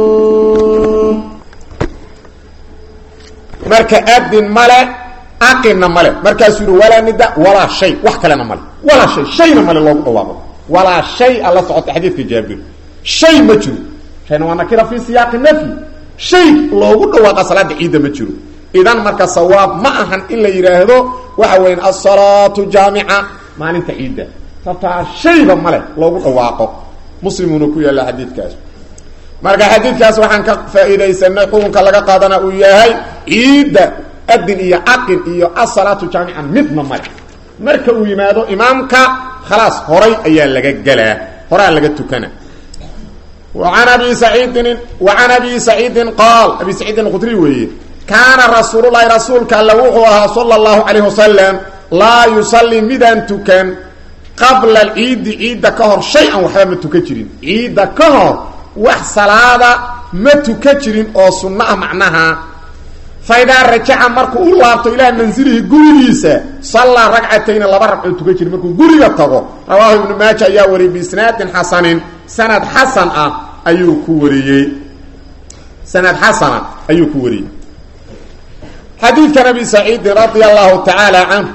marka adin male aqinna male markaasuu yihi walaa nida walaa shay wax kalena male walaa shay shayna male loogu dhawaaqo walaa shay alla socota xadiidka jaabir shay ma jiro shayna waa nakira fi siyaaqi nafyi shay loogu dhawaaqa salaada ciidda ma jiro idan marka sawaab ma ahan in la yidhaahdo waxa weyan asalaatu jaamica maalinta ciidda sababtaa shayba male loogu dhawaaqo muslimuuna ku yaalla xadiidkaas marka xadiidkaas waxaan ka faa'iidaysanay xukunka laga qaadana uu yahay ciidda adin iyo aqin iyo asalaatu jaamican midna male marka uu yimaado imaamka khalaas horay ayaa laga gelaa horaa laga tukana an abi saciidin wacan abi saciidin qaal abi saciidin khudri weeye kaana rasuululahi rasuulka alle wuxuu ahaa sala allahu calayh wasalam laa yusallii midaan tukan qabla alciidi ciidda ka hor shay-an waxba ma tukan jirin ciidda ka hor wax salaada ma tukan jirin oo sunno ah macnaha fa idaa rajaca markuu u laabto ilaa mansilihi gurigiisa sallaa ragcatayni laba ragcoo tukan jiri markuu guriga tago rawaahu ibnu maaja ayaa wariyey biisnaadin xasanin sanad xasan ah ayuu ku wariyey sanad xasana ayuu ku wariyey xadiidkan abi saciidin radia allahu tacaala canhu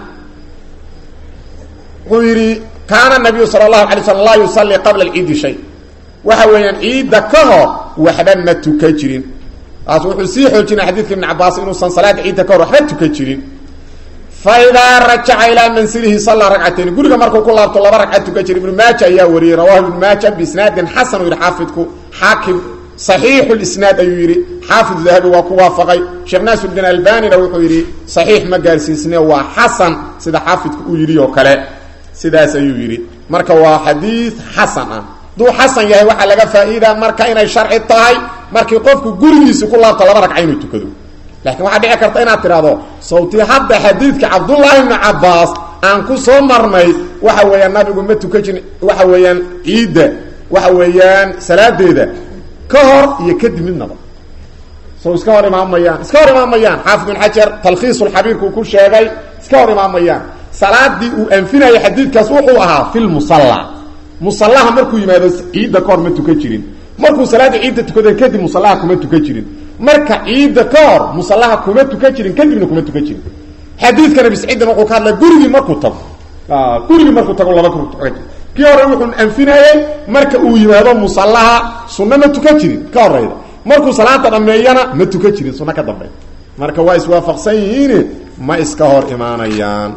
wuxuu yidhi kaana nabiyu sala allahu alay slm laa yusallii qabla alciidi shay waxa weeyaan ciidda ka hor waxba ma tukan jirin taas wuxuu sii xoojinaya xadidka ibn cabaas inuusan salaada ciidda ka hor waxba tukan jirin fa idaa rajaca ilaa mansilihi sallaa ragcatayn guriga markuu ku laabto laba ragca tukan jira ibnu maaja ayaa wariyey rawahu ibnu maaja biisnaadin xasan uu yidhi xaafidku xaakim saxiixu lisnaad ayuu yidhi xaafid dahabi waa ku waafaqay sheekh naasirudin albanina wuxuu yidhi saxiix ma gaarsiisne waa xasan sida xaafidku uu yidhi oo kale sidaas ayuu yidhi marka waa xadiid xasan ah hadduu xasan yahay waxaa laga faa-iidaa marka inay sharci tahay markii qofku gurigiisi ku laabto laba ragca inuu tukado laakiin waxaa dhici karta inaad tidhahdo sawti hadda xadiidka cabdullaahi ibnu cabaas aan ku soo marnay waxa weeyaan nabigu ma tukan jirin waxa weeyaan ciidda waxa weeyaan salaadeeda ka hor iyo kadib midnaba so iska hor imaamayaan iska hor imaamayaan xaafid ibn xajar talkhiisulxabiirkuu ku sheegay iska hor imaamayaan salaadii uu anfinayay xadiidkaas wuxuu ahaa fi lmusalla musallaha markuu yimaado ciidda ka hor ma tukan jirin markuu salaada ciidda tukada kadib musallaha kuma tukan jirin marka ciidda ka hor musallaha kuma tukan jirin kadibna kuma tukan jirin xadiidkan abi saciidin wuxuu ka hadlay gurigii markuu tago gurigii markuu tago laba ku tukan jir kii hore wuxuu anfinayey marka uu yimaado musallaha sunno ma tukan jirin ka horeyda markuu salaada dhameeyana ma tukan jirin sunno ka dambeey marka waa iswaafaqsan yihiin ma iska hor imaanayaan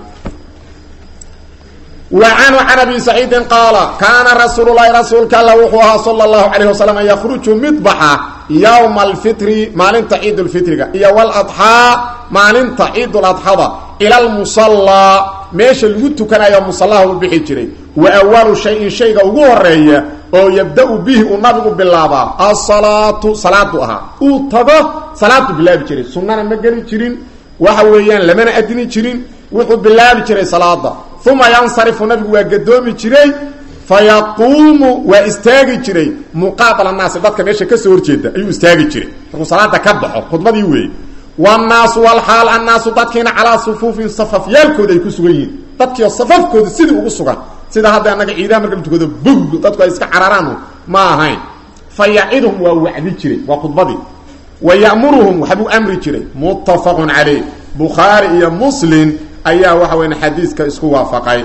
وعنه عن أبي سعيد قال كان رسول الله رسولك الله وحوها صلى الله عليه وسلم يخرج مطبحا يوم الفطر مالنت عيد الفطر إيا والأضحى مالنت عيد الأضحى إلى المصلى ماشي الوتو كان يوم مصلاه بحي جري وأول شيء شيء وغورية أو يبدأ به النبي بالله الصلاة صلاة أو تضى صلاة بالله بجري سنة مجري جرين وحويان لمن أدني جرين وحو بالله بجري صلاة uma yansarifu nabigu waa gadoomi jiray fayaquumu waa istaagi jiray muqaabala naasi dadka meesha kasoo horjeeda ayuu istaagi jiray markuu salaada ka baxo khudbadii weeye wannaasu walxaal annaasu dadkiina calaa sufuufin safafyaalkooda ay ku sugan yihiin dadkiio safafkooda sidii ugu sugan sida hadda annaga ciidaha marka la tukado bug dadku ay iska cararaan ma ahayn fa yaciduhum waa wacdi jiray waa khudbadii wa ya'muruhum waxbuu amri jiray muttafaqun calayh bukhaari iyo muslim ayaa waxa weya xadiidka isku waafaqay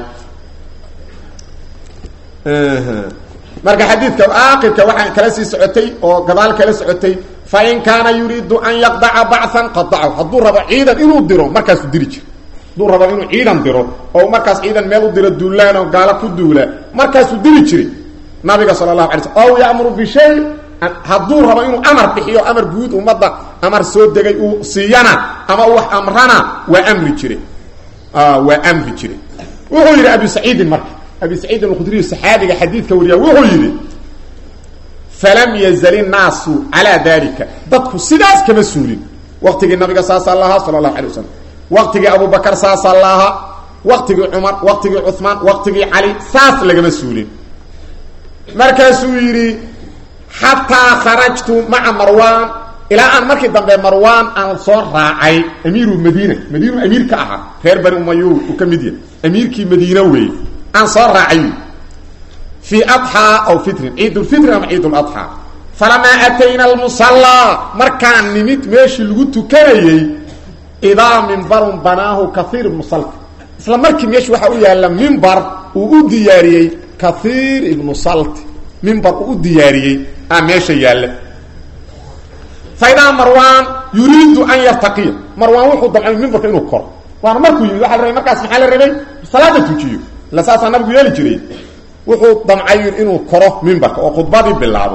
marka xadiidka aakirka waxaa kala sii socotay oo gadaal kala socotay fain kaana yuriidu an yaqdaca bacan qadacahu hadduu rabo ciidan inuu diro markaasuu diri jira hadduu rabo inuu ciidan diro oo markaas ciidan meel u diro duulaan oo gaalo ku duula markaasuu diri jiray nabiga sala allahu alay slm ow ya'muru bishay hadduu rabo inuu amar bixiyo amar guud ummadda amar soo degay uu siiyana ama wax amrana waa amri jiray waa amri jiray wuxuu yidhi abi saciidin marka abi saciidin alkhudriy saxaabiga xadiidka wariya wuxuu yidhi falam yazal innaasu calaa dalika dadku sidaas kama suulin waqtigii nabiga saasaa lahaa sala allahu alay wasalam waqtigii abubakar saasaa lahaa waqtigii cumar waqtigii cuhmaan waqtigii cali saas lagama suulin markaasuu yidhi xataa kharajtu maca marwaan ilaa aan markii dambe marwaan aan soo raacay amiiru madiina madiinu amiir ka ahaa reer bani umayu uu ka mid yahay amiirkii madiina weeye aan soo raacay fii adxaa aw fitrin ciidulfitri ama ciiduladxaa falamaa atayna almusallaa markaan nimid meeshii lagu tukanayey idaa mimbarun banaahu kaiir ibnu salti isla markii meesha waxaa u yaalla mimbar uu u diyaariyey kaiir ibnu salti mimbar uu u diyaariyey aa meesha yaalla faidaa marwaan yuriidu an yartaqiya marwaan wuxuu damcay mimbarka inuu koro waana markuu yimid waxa la rabay markaas maxaa la rabay salaada tujiyo ila saasaa nabigu yeeli jiray wuxuu damcay inuu koro mimbarka oo khudbadii bilaabo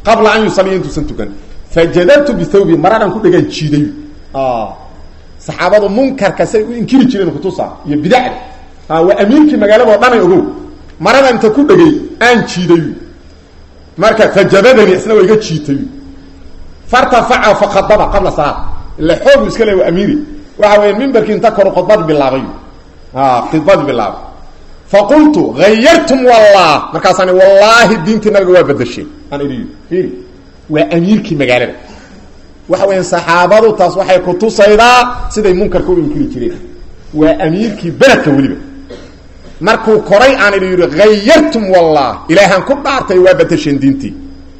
qabla an yusaliya intuusan tukan fajadabtu bithawbi maradhan ku dhegaan jiiday saxaabadu munkarka say u inkiri jireen kutusa iyo bidacda waa amiirkii magaalado dhanay ogow marada inta ku dhegay aan jiiday marka fajabadani isna waa iga jiitay fartafaca fakadaba qabla salaad ila xoogu iska le waa amiiri waxa weya mimbarkii inta koru khudbad bilaabay khudbad bilaabay faqultu hayartum wallah markaasaan wallaahi diintii nabiga waa badashay aan idhi fiiri waa amiirkii magaalada waxa weya saxaabadu taas waxay kutusaydaa siday munkarka u inkiri jireen waa amiirkii beledka weliba markuu koray aan idhi yidhi hayartum wallah ilaahaan ku dhaartay waa badasheen diintii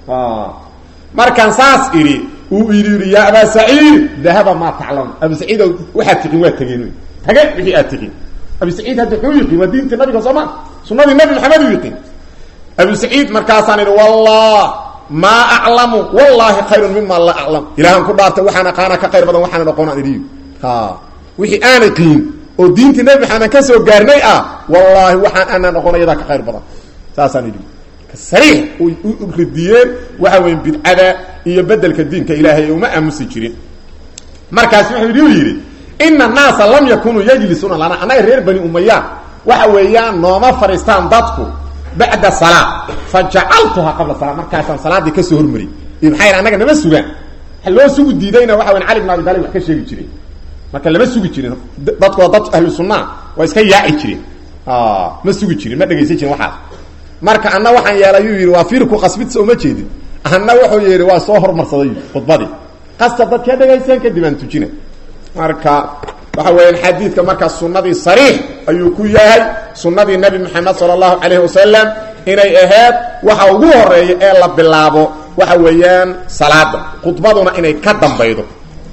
markaan saas idhi uu idhi yidhi yaa abaa saciid dahaba maa taclam abu saciido waxaad tiqin waa tegeen tage wixii aad tiqin abu saciid hadda xuu yiqin waa diintii nabiga sooma sunadii nabi maxamed u yiqin abu saciid markaasaan idhi wallah maa aclamu wallahi khayrun mima la aclam ilaahaan ku dhaartay waxaan aqaana ka khayr badan waxaana aqoon aan idhi wixii aan iqiin oo diintii nabi maxamed ka soo gaarnay ah wallaahi waxaan aanaan oqon ayadaa ka khayr badan saasaan idhi sariix u ridiyeen waxa weya bidcada iyo bedelka diinka ilaahay uma aamusi jirin markaas wuxuu yidhi u yidhi ina annaasa lam yakunuu yajlisuuna lana annaga reer bani umayaan waxa weeyaan nooma fadhiistaan dadku bacda salaa fa jacaltuhaa qabla salaa markaasaan salaaddii kasoo hormariyy iyo maxaa yidhi annaga nama sugaan waxa loo sugu diidayna waxa weyan cali bn abi talib wax ka sheegi jiray marka lama sugi jirin dadku waa dad ahlu sunaa waa iska yaaci jireen ma sugi jirin ma dhegaysan jirin waxaas marka anna waxaan yeelay yuu yidhi waa fiirku qasbidsa uma jeedin anna wuxuu yidhi waa soo hormarsaday khudbadii qasta dadka dhegaysan kadib aan tujina marka waxa weeyaan xadiidka markaa sunnadii sariix ayuu ku yahay sunnadii nebi moxamed sala allahu calayhi wasalam inay ahayd waxa ugu horeeya ee la bilaabo waxa weeyaan salaada khudbaduna inay ka dambaydo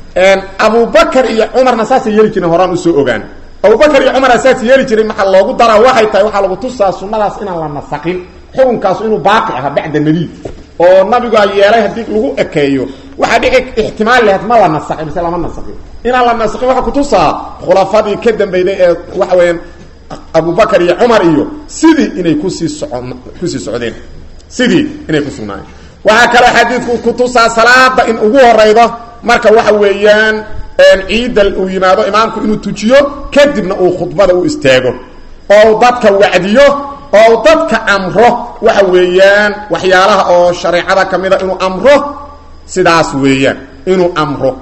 abubakr iyo cumarna saasay yeeli jireen horaan usoo ogaan abubakr iyo cumar saas yeeli jiray maxaa loogu daraa waxay tahay waxaa lagu tusaa sunadaas inaan la nasaqin xukunkaasu inuu baaqi aha bacda nabiy oo nabigaa yeelay haddii lagu ekeeyo waxaa dhici ixtimaal lahayd ma la nasaqin mise lama nasaqin inaan la nasaqin waxaa kutusaa khulafadii ka dambeyday ee waxa weeyaan abubakr iyo cumar iyo sidii inay kusii soco kusii socdeen sidii inay ku sugnaayeen waxaa kaloo xadiidku kutusaa salaada in ugu horeydo marka waxa weeyaan ciidda uu yimaado imaamku inuu tujiyo kadibna uu khudbada u istaago oo dadka wacdiyo oo dadka amro waxa weeyaan waxyaalaha oo shareecada ka mida inuu amro sidaas weeyaan inuu amro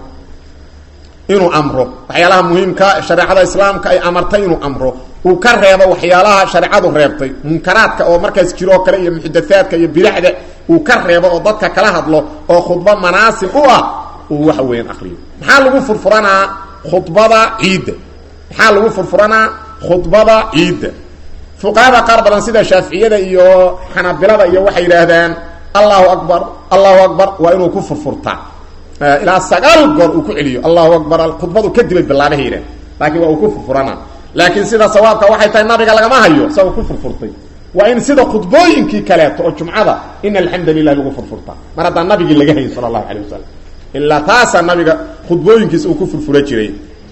inuu amro waxyaalaha muhiimka shareecada islaamka ay amartay inuu amro uu ka reebo waxyaalaha shareecadu reebtay munkaraadka oo markaas jiroo kale iyo muxdathaadka iyo bidacda uu ka reebo oo dadka kala hadlo oo khudbo manaasib u ah uu waxa weeyaan akriyo maxaa lagu furfuranaa khudbada ciidda maxaa lagu furfuranaa khudbada ciidda fuqahada qaar badan sida shaaficiyada iyo xanabilada iyo waxay yidhaahdaan allahu akbar allahu akbar waa inuu ku furfurtaa ilaa sagaal goor uu ku celiyo allahu akbar khudbadu kadibay bilaabaha yidhah laakiin waa uu ku furfuranaa laakiin sida sawaabka waxay tahay nabiga lagama hayo isagoo ku furfurtay waa in sida khudbooyinkii kaleeto oo jumcada in alxamdu lilah lagu furfurtaa mar haddaan nabigii laga hayin sala allahu calay wasalam ilaa taasaa nabiga khudbooyinkiisa uu ku furfura jiray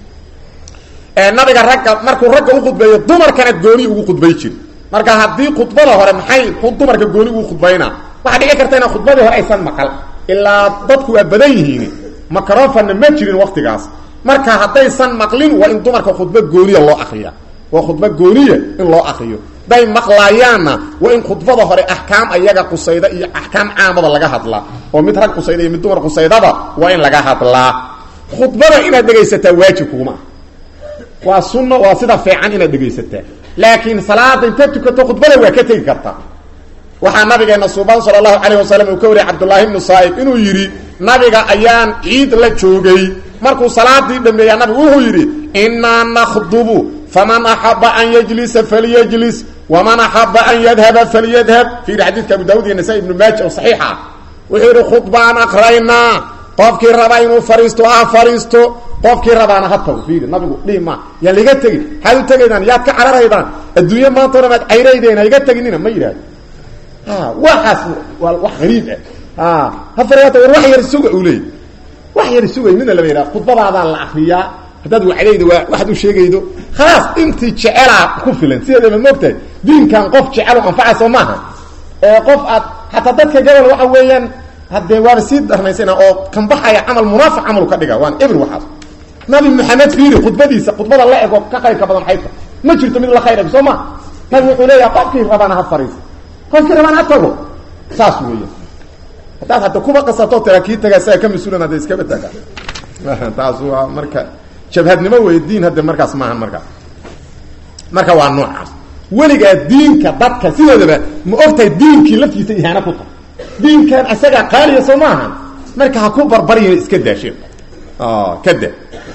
nabiga ragga markuu ragga ukhudbeeyo dumarkana gooni ugu khudbay jiri marka haddii khudbada hore maxay dumarka gooni ugu khudbayna waxaa dhici karta inaa khudbadii hore aysan maqal ilaa dadku waa badan yihiin macrofana ma jirin waktigaas marka haddaysan maqlin waa in dumarka khudbo gooniya loo akriya waa khudbo gooniya in loo akriyo day maqlaayaanna waa in khudbada hore axkaam ayaga qusayda iyo axkaam caamada laga hadlaa oo mid rag qusayda iyo mid dumar qusaydaba waa in laga hadlaa khudbada inaad dhegaysataa waajib kuguma ah waa sunno waa sida fiican inaad dhegaysataa laakiin salaada intaad tukato khudbada waa ka tegi kartaa waxaa nabigeena suuban sala allahu calayh wasalam uu ka wariyay cabdullaahi ibnu saa'ib inuu yidhi nabiga ayaan ciid la joogay markuu salaadii dhameeyaa nabigu wuxuu yidhi innaa nakhdubu faman axaba an yajlisa falyajlis waman axaba an yadhaba falyadhab fiiri xadiidka abu daawud iyo nasaa ibnu maaja oo saxiix ah wuxuu yidhi khudbaan akraynaa qofkii rabaa inuu fariisto ha fariisto qofkii rabaana ha tago fiiri nabigu dhihi ma yaan laiga tegin maxaad u tegaydaan yaad ka cararaydaan adduunye maanta o dhan aad cayraydeen ha iga teginina ma yidhahdo waxaas waa wax hariib ah ha fariata war wax yar suga uu leeyay wax yar sugay midna lama yidhaha khudbadaadaa la akriyaa haddaad wacdaydo waa waxaad u sheegaydo khalaas intii jecelaa ku filan sideedaba moogtahay diinkan qof jecel oo anfaca soo maaha ee qof aad xataa dadka gabal waxa weeyaan haddee waaba sii darnaysana oo kanbaxaya camal munaafiq camalu ka dhiga waan ebr waxaas nabi maxamed fiiri khudbadiisa khudbada la ego ka khayrka badan xayta ma jirto mid la khayr eg soo ma nabi wuxuu leeyaha qofkii rabaana ha fariiso qofkii rabaana ha tago saas weeya haddaad hadda kuba qasato tira kii tagaa saa ka mas-uulan hadda iskaba taga taas waa marka jabhadnimo wey diin hadde markaas maahan markaas marka waa noocaas weligaa diinka dadka sidoodaba ma ogtahay diinkii laftiisa ihaano ku tahay diinkan isagaa qaaliya soo maaha marka ha ku barbarya iska daashe ka da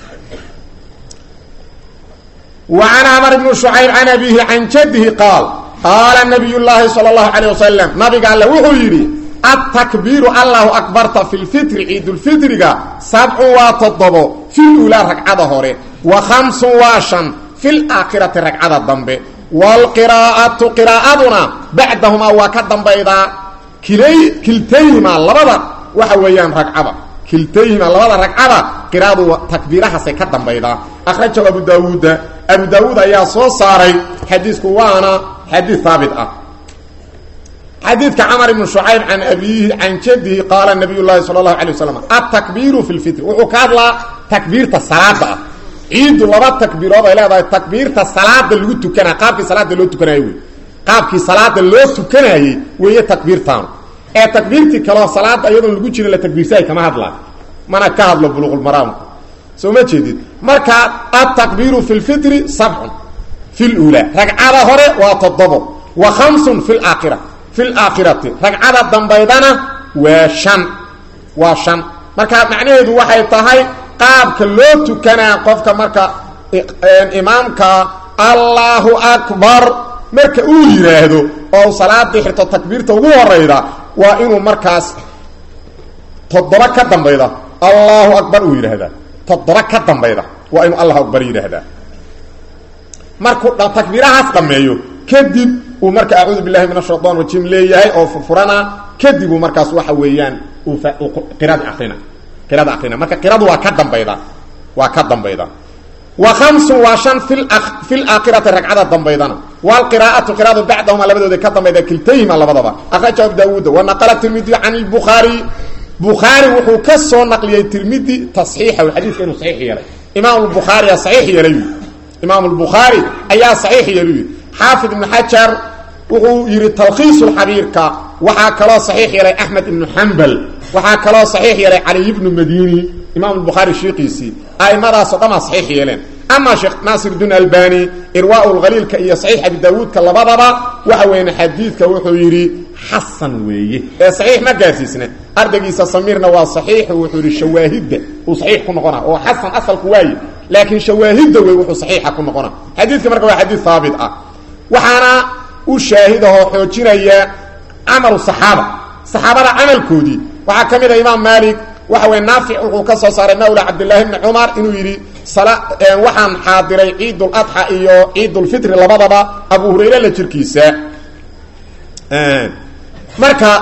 وعن عمر بن شعيب عن أبيه عن جده قال قال نبي الله صلى الله عليه وسلم نبي قال وحو يري التكبير الله أكبرت في الفطر عيد الفطر سبع وتضب في الأولى ركعة هوري وخمس واشن في الآخرة ركعة الضنب والقراءة قراءتنا بعدهما وكدن بيضا كلي كلتيهما لبدا وحويان ركعة كلتيهما لبدا ركعة قراءة تكبيرها سيكدن بيضا أخرجه أبو داود أبو داود أيها صو صاري حديث كوانا حديث ثابت أه حديث كعمر بن شعيب عن أبيه عن جده قال النبي الله صلى الله عليه وسلم التكبير في الفطر وحكاد لا تكبيرة الصلاة عيد لبا تكبيرات إلى هذا تكبيرة الصلاة اللي قلت كنا قابك صلاة اللي قلت كنا يوي قابك صلاة اللي قلت كنا وهي تكبير تام ايه تكبيرتي كلا صلاة أيضا اللي قلت لها تكبير ساي كما هدلا ما أنا كهد بلوغ المرام سو ما جديد مركا التكبير في الفطر سبع في الأولى ركعة هوري وتضبط وخمس في الآخرة في الآخرة ركعة الدنبيدنا وشن وشن marka macnaheedu waxay tahay qaabka loo tukanaa qofka marka imaamka allahu akbar marka uu yiraahdo oo salaada xirto takbiirta ugu horeyda waa inuu markaas toddoba ka dambayda allahu akbar uu yiraahdaa toddoba ka dambayda waa inuu allahu akbar yiraahdaa markuu takbiirahaas dhameeyo kadib uu marka a'uudu billahi minash shaytaan rajiim leeyahay oo furfurana kadib uu markaas waxa weeyaan uu qiraad akhrina qiraad akhrina marka qiraadu waa ka dambayda waa ka dambayda wa khamsu wa shan fil akh fil akhirati rag'ada dambaydana wal qiraa'atu qiraadu ba'dahuma labadooda ka dambayda kiltayma labadaba akhraja abu daawud wa naqala tirmidhi an al bukhari bukhari wuxuu ka soo naqliyay tirmidhi tasxiixa wal hadith inuu sahih yahay imam al bukhari sahih yahay imam al bukhari ayaa sahih yahay حافظ بن حجر وهو يري تلخيص الحبير كا وحا كلا صحيح يري احمد بن حنبل وحا كلا صحيح يري علي بن مديني امام البخاري الشيقيسي اي مره صدما صحيح يلين اما شيخ ناصر الدين الباني ارواء الغليل كي صحيح ابي داوود كلبدبا وحوين حديث وحو يري حسن ويه صحيح ما قاسيسنا ارجيس سميرنا وا صحيح وحو يري شواهد وصحيح كنقنا وحسن اصل كواي لكن شواهد وحو صحيح كنقنا حديث كما حديث ثابت اه waxaana u shaahidaho xoojinaya camalu saxaaba saxaabada camalkoodii waxaa ka mid a imaam maalik waxa weye naafic wuxuu ka soo saaray mawla cabdillaahi bni cumar inuu yidhi waxaan xaadiray ciiduladxa iyo ciidulfitri labadaba abu hurayre la jirkiisa marka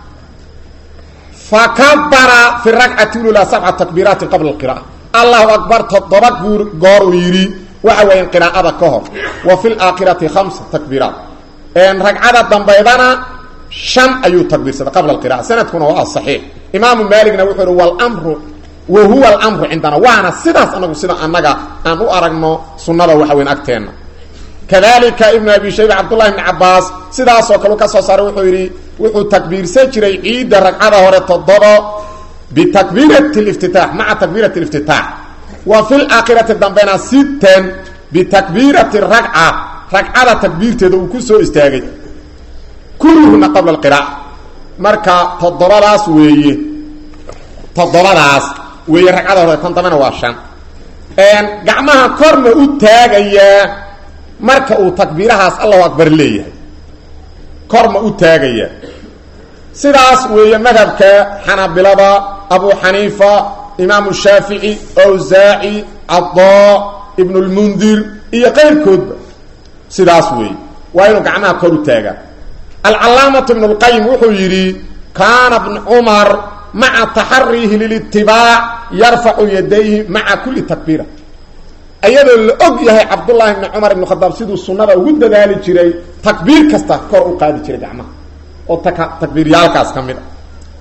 fakabara fi rakcati lula sabca takbiiraati qabla alqira'a allahu akbar toddoba guur goor uu yidhi waxa weeyaan qiraa'ada ka hor wa fil aakhirati khamsa takbiiraat een ragcada dambaydana shan ayuu takbiirsaday qabla alqira'a sanadkuna waa saxiix imaamu maaligna wuxuu yidhi wal amru wa huwa alamru cindana waana sidaas anagu sida annaga aan u aragno sunnada waxa weyn agteenna kadalika ibnu abi shayba cabdullahi ibni cabbaas sidaasoo kale ka soo saaray wuxuu yidhi wuxuu takbiirsan jiray ciidda ragcada hore toddobo bitakbiirati liftitaax maca takbiirati liftitaax وفي الآخرة دنبنا ستا بتكبيرة الركعة ركعة تكبيرة ذو كسو استاغي كلهن قبل القراءة مركا تضرراس وي تضرراس وي ركعة تنتمنا واشان ان قعمها كورن اتاغيا مركا او تكبيرهاس الله أكبر ليه كورن اتاغيا سيداس وي مذهبك حنابلة أبو حنيفة إمام الشافعي أوزاعي عطاء ابن المنذر إيا غير كود سيداس وي وإنه قعنا كورو تاغا العلامة ابن القيم وحو يري كان ابن عمر مع تحريه للاتباع يرفع يديه مع كل تكبيرة أيضا الأقيه عبد الله بن عمر بن الخطاب سيدو السنة وقد ذلك جري تكبير كستا كورو قادي جري قعما وتكبير يالكاس كمدا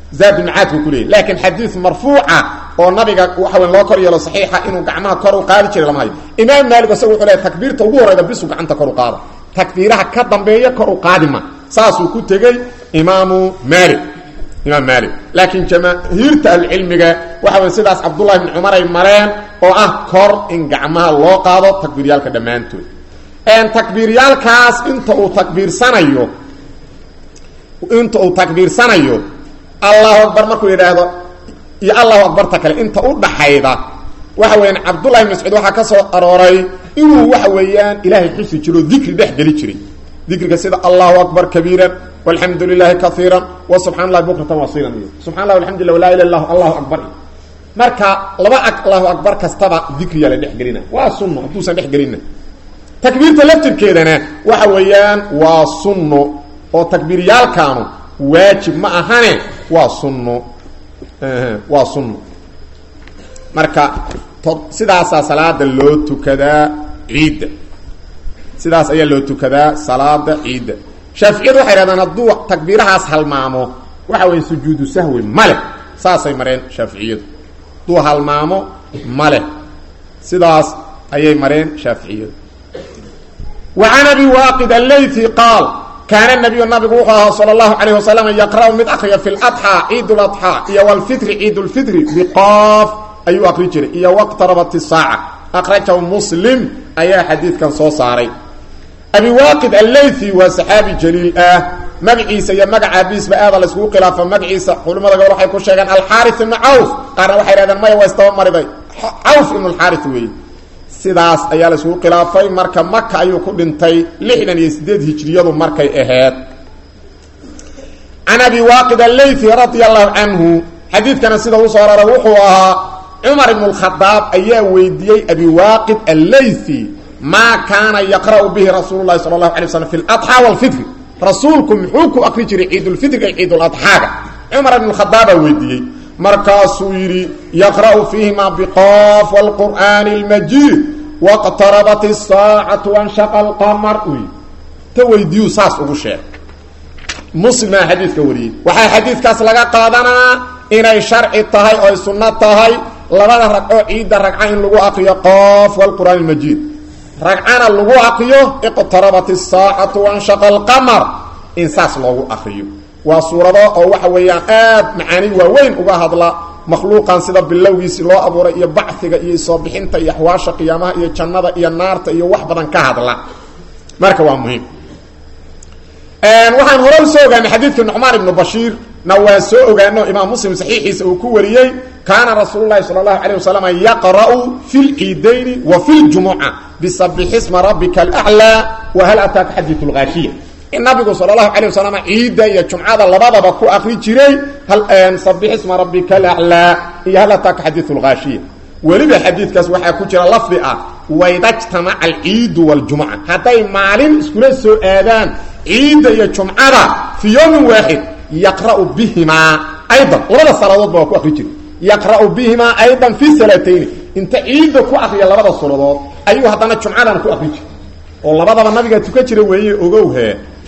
zaadulmacaadku ku leeyay laakiin xadiid marfuuca oo nabiga waxa weyn loo kor yeelo saxiixa inuu gacmaha kor u qaadi jiray lama hayo imaam maalik isaga wuxuu leeyahy takbiirta ugu horreyda bisu gacanta kor u qaada takbiiraha ka dambeeya kor u qaadima saasuu ku tegey imaamu maalik imaam maalik laakiin jamaahiirta ahlucilmiga waxa wey sidaas cabdullahi bni cumar ay mareen oo ah kor in gacmaha loo qaado takbiiryaalka dhammaantood takbiiryaalkaas inta uu takbiirsanayo inta uu takbiirsanayo allahu akbar markuu yidhaahdo iyo allahu akbarta kale inta u dhaxayda waxa weeyaan cabdullahi bn mascuud waxaa ka soo arooray inuu waxa weeyaan ilaahay xusi jiro dikri dhex geli jiray dikriga sida allahu akbar kabiiran walxamdu lilahi kaiira wa subxana allahi bukratan wasiilan iyo subxana lah alxamdulillah walaa ila lah allahu akbar marka laba allahu akbar kastaba dikriyaa la dhex gelina waa sunno hadduusan dhex gelina takbiirta laftirkeedana waxa weeyaan waa sunno oo takbiiryaalkaanu waajib ma ahane waa sunno waa sunno marka sidaasaa salaada loo tukadaa ciidda sidaas ayaa loo tukadaa salaada ciidda shaaficiyadu waxay hahdaan hadduu takbiirahaas halmaamo waxa weya sujuudu sahwi male saasay mareen shaaficiyadu hadduu halmaamo male sidaas ayay mareen shaaficiyadu wa can abi waaqid allaythi qaal kaana nabiyu nabigu wuxuu ahaa sala allahu calayh wasalam yaqra'u mid akriya fi ladxaa ciid ladxaa iyo walfitri ciid lfitri biqaaf ayuu akri jiray iyo waqtarabat isaaca akhrajahu muslim ayaa xadiidkan soo saaray abi waaqid allaythi waa saxaabi jaliil ah magaciisa iyo magaca abiisba aada la iskugu khilaafa magaciisa culimmada gobol waxay ku sheegeen alxaari ibnu cawf qaarna waxay hahdeen maya waa istaba mariday cawf ibnu alxaari weeye sidaas ayaa la iskugu khilaafay marka maka ayuu ku dhintay lixdan iyo sideed hijriyadu markay aheed can abi waaqid allaythi radia allahu canhu xadiidkana sida uu soo arara wuxuu ahaa cumar ibnu lkhadaab ayaa weydiiyey abi waaqid allaythi maa kaana yaqra'u bihi rasuulu lahi sala allahu alay waslam fi ladxaa walfitri rasuulku muxuu ku akri jiray ciidulfitriga iyo ciiduladxaaga cumar ibnu khadaabaa weydiiyey markaasuu yidhi yaqra'u fiihima biqof wlqur'aani اlmajiid waqtarabat isaacatu wanshaqa alqamar uy ta weydiiyuu saas ugu sheeg muslimaa xadiidka wariyey waxaa xadiidkaas laga qaadanaa inay sharci tahay oo ay sunno tahay labada ragco ciidda ragca in lagu akriyo qof wlqur'aan اlmajiid ragcana lagu akriyo iqtarabat isaacatu wanshaqa alqamar in saas loogu akriyo waa suurado oo waxa weeyaan aad macaani waaweyn uga hadla makhluuqan sida bilowgiisii loo abuuray iyo bachiga iyo soo bixinta iyo axwaasha qiyaamaha iyo jannada iyo naarta iyo wax badan ka hadla marka waa muhiim waxaan hore usoo ogaanay xadiidka nucmaan ibnu bashiir na waa soo ogaano imaam muslim saxiixiisa uu ku wariyey kaana rasuulu lahi sala allahu alayh wasalam yaqra'u fi lciidayni wa fi ljumuca bisabixisma rabbika alaclaa wa hal ataaka xadiiu lgaashiya in nabigu sal allahu alay wasalam ciidda iyo jumcada labadaba ku akri jiray sabixisma rabbika alaclaa iyo hal ataaka xadiiu lgaashiya weliba xadiidkaas waxaa ku jira lafdi ah waydajtamaca alciidu waljumca hadday maalin iskula soo aadaan ciidda iyo jumcada fii yowmin waaxid yaqra'u bihimaa aydan labada salaadoodba waa ku akri jiray yaqra'u bihimaa aydan fi salatayni inta ciidda ku akriya labada suradood ayuu haddana jumcadana ku akri jiray oo labadaba nabiga tukan jira weeye ogowhe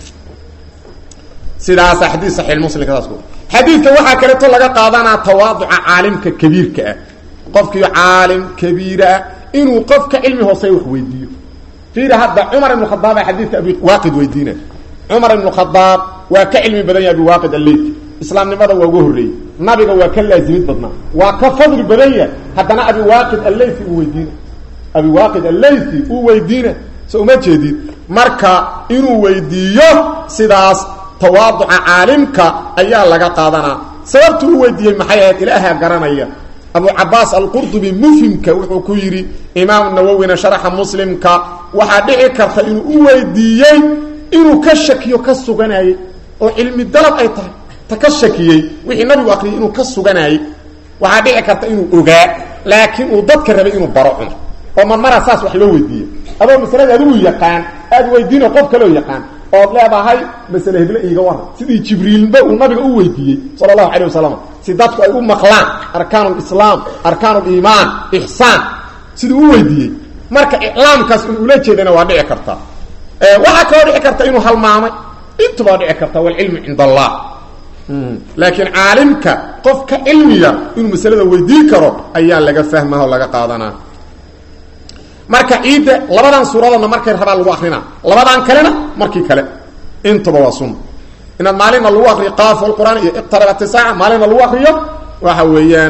sidaasa xadii saxiix muslimka saas ku xadiidka waxaa kaleeto laga qaadanaa tawaaduca caalimka kabiirka ah qofkii caalim kabiira ah inuu qofka cilmi hooseeya wax weydiiyo fiiri hadda cumar ibnu khadaaba xadiidka abi waaqid weydiina cumar ibnu khadaab waa ka cilmi badan yahay abi waaqid alleyki islaamnimada waa uga horreeyey nabiga waa ka laasimid badnaa waa ka fadli badan yahay haddana abi waaqid alleythi uu weydiina abi waaqid alleythi uu weydiina so uma jeedid marka inuu weydiiyo sidaas tawaaduca caalimka ayaa laga qaadanaa sababtu u weydiiyey maxay ahayd ilaaha garanaya abu cabaas alqurdubi mufhimka wuxuu ku yidhi imaam nawowina sharaxa muslimka waxaa dhici karta inuu u weydiiyey inuu ka shakiyo ka suganayey oo cilmi dalab ay tahay ta ka shakiyey wixii nabigu akriyay inuu ka suganayey waxaa dhici karta inuu ogaa laakiin uu dadka rabay inuu baro cumar oo marmara saas wax loo weydiiye adoo masalada adigu yaqaan aad weydiino qof kaloo yaqaan ood leedahay masale heble iiga waran sidii jibriilba uu nabiga u weydiiyey sala allahu calayh wasalam si dadku ay u maqlaan arkaan lislaam arkaan liimaan ixsaan siduu u weydiiyey marka iclaamkaas in ula jeedana waa dhici karta waxaa kaloo dhici karta inuu halmaamay intubaa dhici karta walcilmu cinda allah laakiin caalimka qofka cilmiga inuu masalada weydiin karo ayaa laga fahmaa oo laga qaadanaa marka ciidda labadan suuradoodna markay rabaa lagu akrinaa labadan kalena markii kale intuba waa sunna inaad maalina lagu akriyo qaaf qur'aan iyo iqtarabat saaca maalina lagu akriyo waxa weeyaan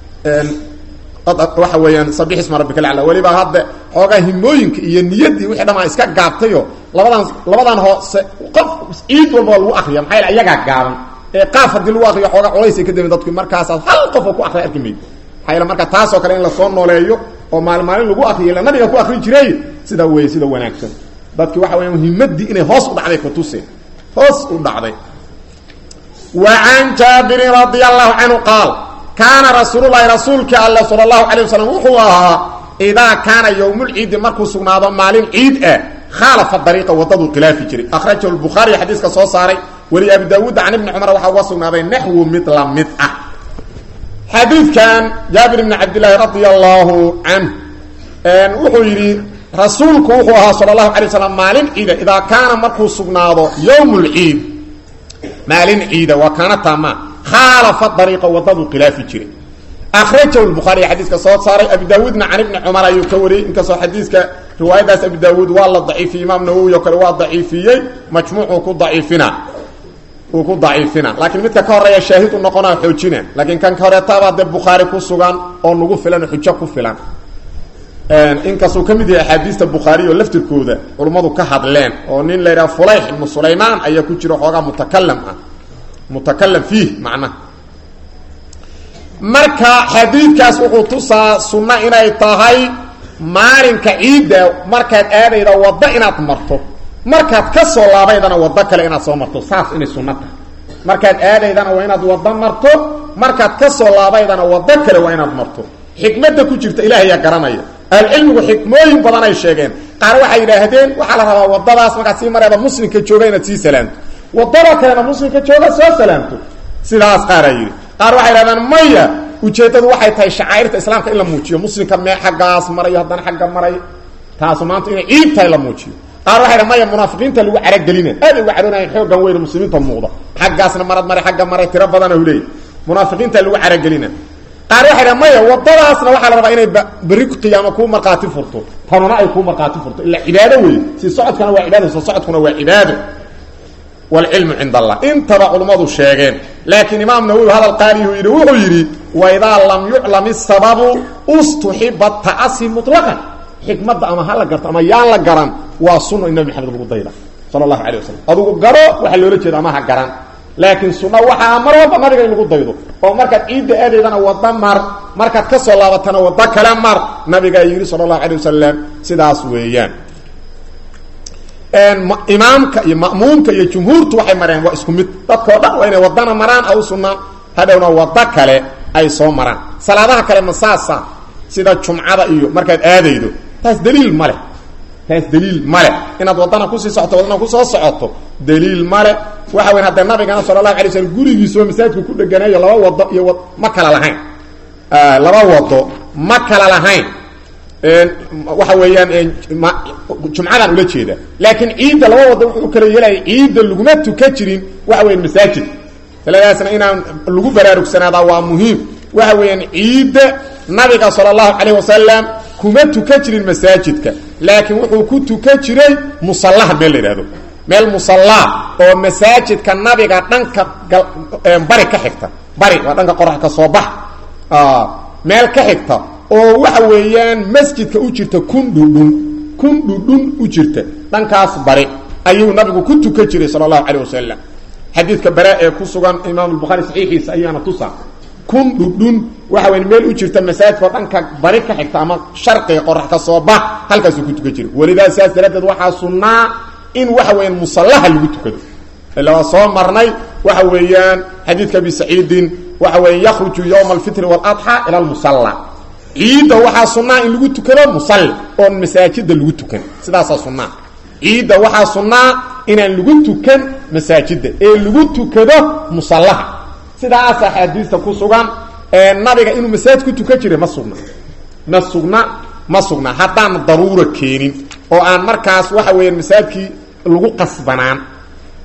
waxa weeyaan sabix isma rabbika alacla weliba hadda xoogaa himooyinka iyo niyaddii wixii dhamaa iska gaabtayo labadan labadan hoose qof ciid walba waa lagu akriya maxaa yaele iyagaa gaaban ee qaaf haddii lagu akriyo xoogaa culays ay ka damin dadku markaasaad hal qof oo ku akriya arki maydo maxaa yaele marka taasoo kale in lasoo nooleeyo oo maalin maalin lagu akriyo ila nabiga ku akri jiray sida wey sida wanaagsan dadki waxa weya muhimadii inay hoos u dhacday kutuseen hoos u dhacday wa can jaabirin radi allahu canhu qaal kaana rasuululahi rasuulkii alle sala allahu calay wasalam wuxuu ahaa idaa kaana yowmulciidi markuu sugnaado maalin ciid ah khaalafa dariiqa wadaduu khilaafi jiray akhrajahu lbukhaariy xadiiska soo saaray weli abi daawuud can ibni cumar waxaa uga sugnaaday naxwu mid la mid ah xadiidkan jaabir ibni cabdillaahi radia allahu canh wuxuu yidhi rasuulku wuxuu ahaa sala allahu alay waslam maalin ciida idaa kaana markuu sugnaado yowm lciid maalin ciida waa kaana taama khaalafa dariiqa wadaduu khilaafi jiray akhrajahu lbukhaariy xadiiska soo saaray abi daawuudna can ibni cumar ayuu ka wariyey inkastoo xadiiska riwaayadaas abi daawuud waa la daciifiyey imaam nawowi oo kale waa daciifiyey majmuucuu ku daciifina uu ku daciifina laakiin midka ka horeeya shaahid u noqonaa xoojina laakiin kan ka horeetaabaa dee bukhaari ku sugan oo nagu filan oo xujo ku filan inkastuu ka mid yahay axaadiista bukhaari oo laftirkooda culummadu ka hadleen oo nin la yidhaha fulayx ibnu sulaymaan ayaa ku jira xoogaa mutakalam ah mutakalam fiih macnaha marka xadiidkaas wuxuu tusaa sunno inay tahay maalinka ciidda markaad aadayda waddo inaad marto markaad ka soo laabaydana waddo kale inaad soo marto saas inay sunno tahay markaad aadaydana waa inaad waddo marto markaad ka soo laabaydana waddo kale waa inaad marto xikmadda ku jirta ilaahayaa garanaya ahlucilmigu xikmooyin badan ay sheegeen qaar waxay yidhaahdeen waxaa la rabaa wadadaas markaad sii mareeda muslimka jooga inaad sii salaamto wadada kalena muslimka jooga soo salaamto sidaas qaaraa yidhi qaar waxay yidhahdeen maya ujeeddadu waxay tahay shacaa'irta islaamka in la muujiyo muslimka mee xaggaas marayo haddana xagga maray taasu maanta inay ciid tahay la muujiyo qaar waxay dhahan maya munaafiqiinta lagu caragelina aad ay uga cadhoonayan xoogan weyne muslimiinta muuqda xaggaasna marad maray xagga maray tiro badana huleey munaafiqiinta lagu caragelina qaar waxay dhahan maya wadadaasna waxaa la rabaa inay berri qiyaamo kuu markhaati furto tanuna ay kuu markhaati furto ila cibaado wey si socodkana waa cibaado soo socodkuna waa cibaado wlcilmu cind allah intaba culummadu sheegeen laakiin imaam nawowi hadal qaalihu yidhi wuxuu yidhi waidaa lam yuclam isababu ustuxiba ta'asi muطlaqan xikmadda ama ha la garto ama yaan la garan waa sunno in nabi maxamed lagu dayda sala allahu alay wasalam adugu garo waxaa loola jeeda ama ha garan laakiin sunno waxaa mar walba nabiga in lagu daydo oo markaad ciidda aadaydana waddo mar markaad ka soo laabatana waddo kale mar nabigaa yidhi sala allahu alay wasalam sidaas weeyaan imaamka iyo ma'muumka iyo jumhuurtu waxay mareen waa isku mid dadkao dhan waa inay wadana maraan aw sunna hadhowna waddo kale ay soo maraan salaadaha kale masaasa sida jumcada iyo markaad aadaydo taas daliil ma leh taas daliil male inaad wadana kusii socoto wadana kusoo socoto daliil male waxa weyn haddee nabigana sala allahu alay slm gurigiisoo masaajidka ku dheganayo laba wado iyo wad ma kala lahayn laba wado ma kala lahayn waxa weeyaan jumcadan ula jeeda laakiin ciidda laba wada wuxuu kala yeelaya ciidda laguma tukan jirin waxa weyan masaajid taladaasna inaan lagu baraarugsanaada waa muhiim waxa weeyaan ciidda nabiga sala allahu calayh wasalam kuma tukan jirin masaajidka laakiin wuxuu ku tukan jiray musallaha meel la yidhahdo meel musallaa oo masaajidka nabiga dhanka bari ka xigta bari waa dhanka qorax ka soo bax meel ka xigta oo waxa weeyaan masjidka u jirta kun dhudhun kun dhudhun u jirta dhankaas bari ayuu nabigu ku tukan jiray sala allahu calayh wasalam xadiidka bare ee ku sugan imaam albukhaari saxiixiisa ayaana tusa kun dhudhun waxa weya meel u jirta masaajidkao dhanka bari ka xigta ama sharqiga qorax ka soo bax halkaasuu ku tukan jiray welidaa sidaas daraaddeed waxaa sunnaa in waxa weeyaan musallaha lagu tukado ila waa soo marnay waxa weeyaan xadiidka abi saciidin waxa weya yakhruju yowma alfitri waaladxa ila almusalla ciidda waxaa sunnaa in lagu tukado musalli oon masaajida lagu tukan sidaasaa sunnaa ciidda waxaa sunnaa inaan lagu tukan masaajida ee lagu tukado musallaha sidaas axaadiista ku sugan ee nabiga inuu masaajid ku tukan jiray ma sugna ma sugna ma sugna haddaan daruura keenin oo aan markaas waxa weeyaan masaajidkii lagu qasbanaan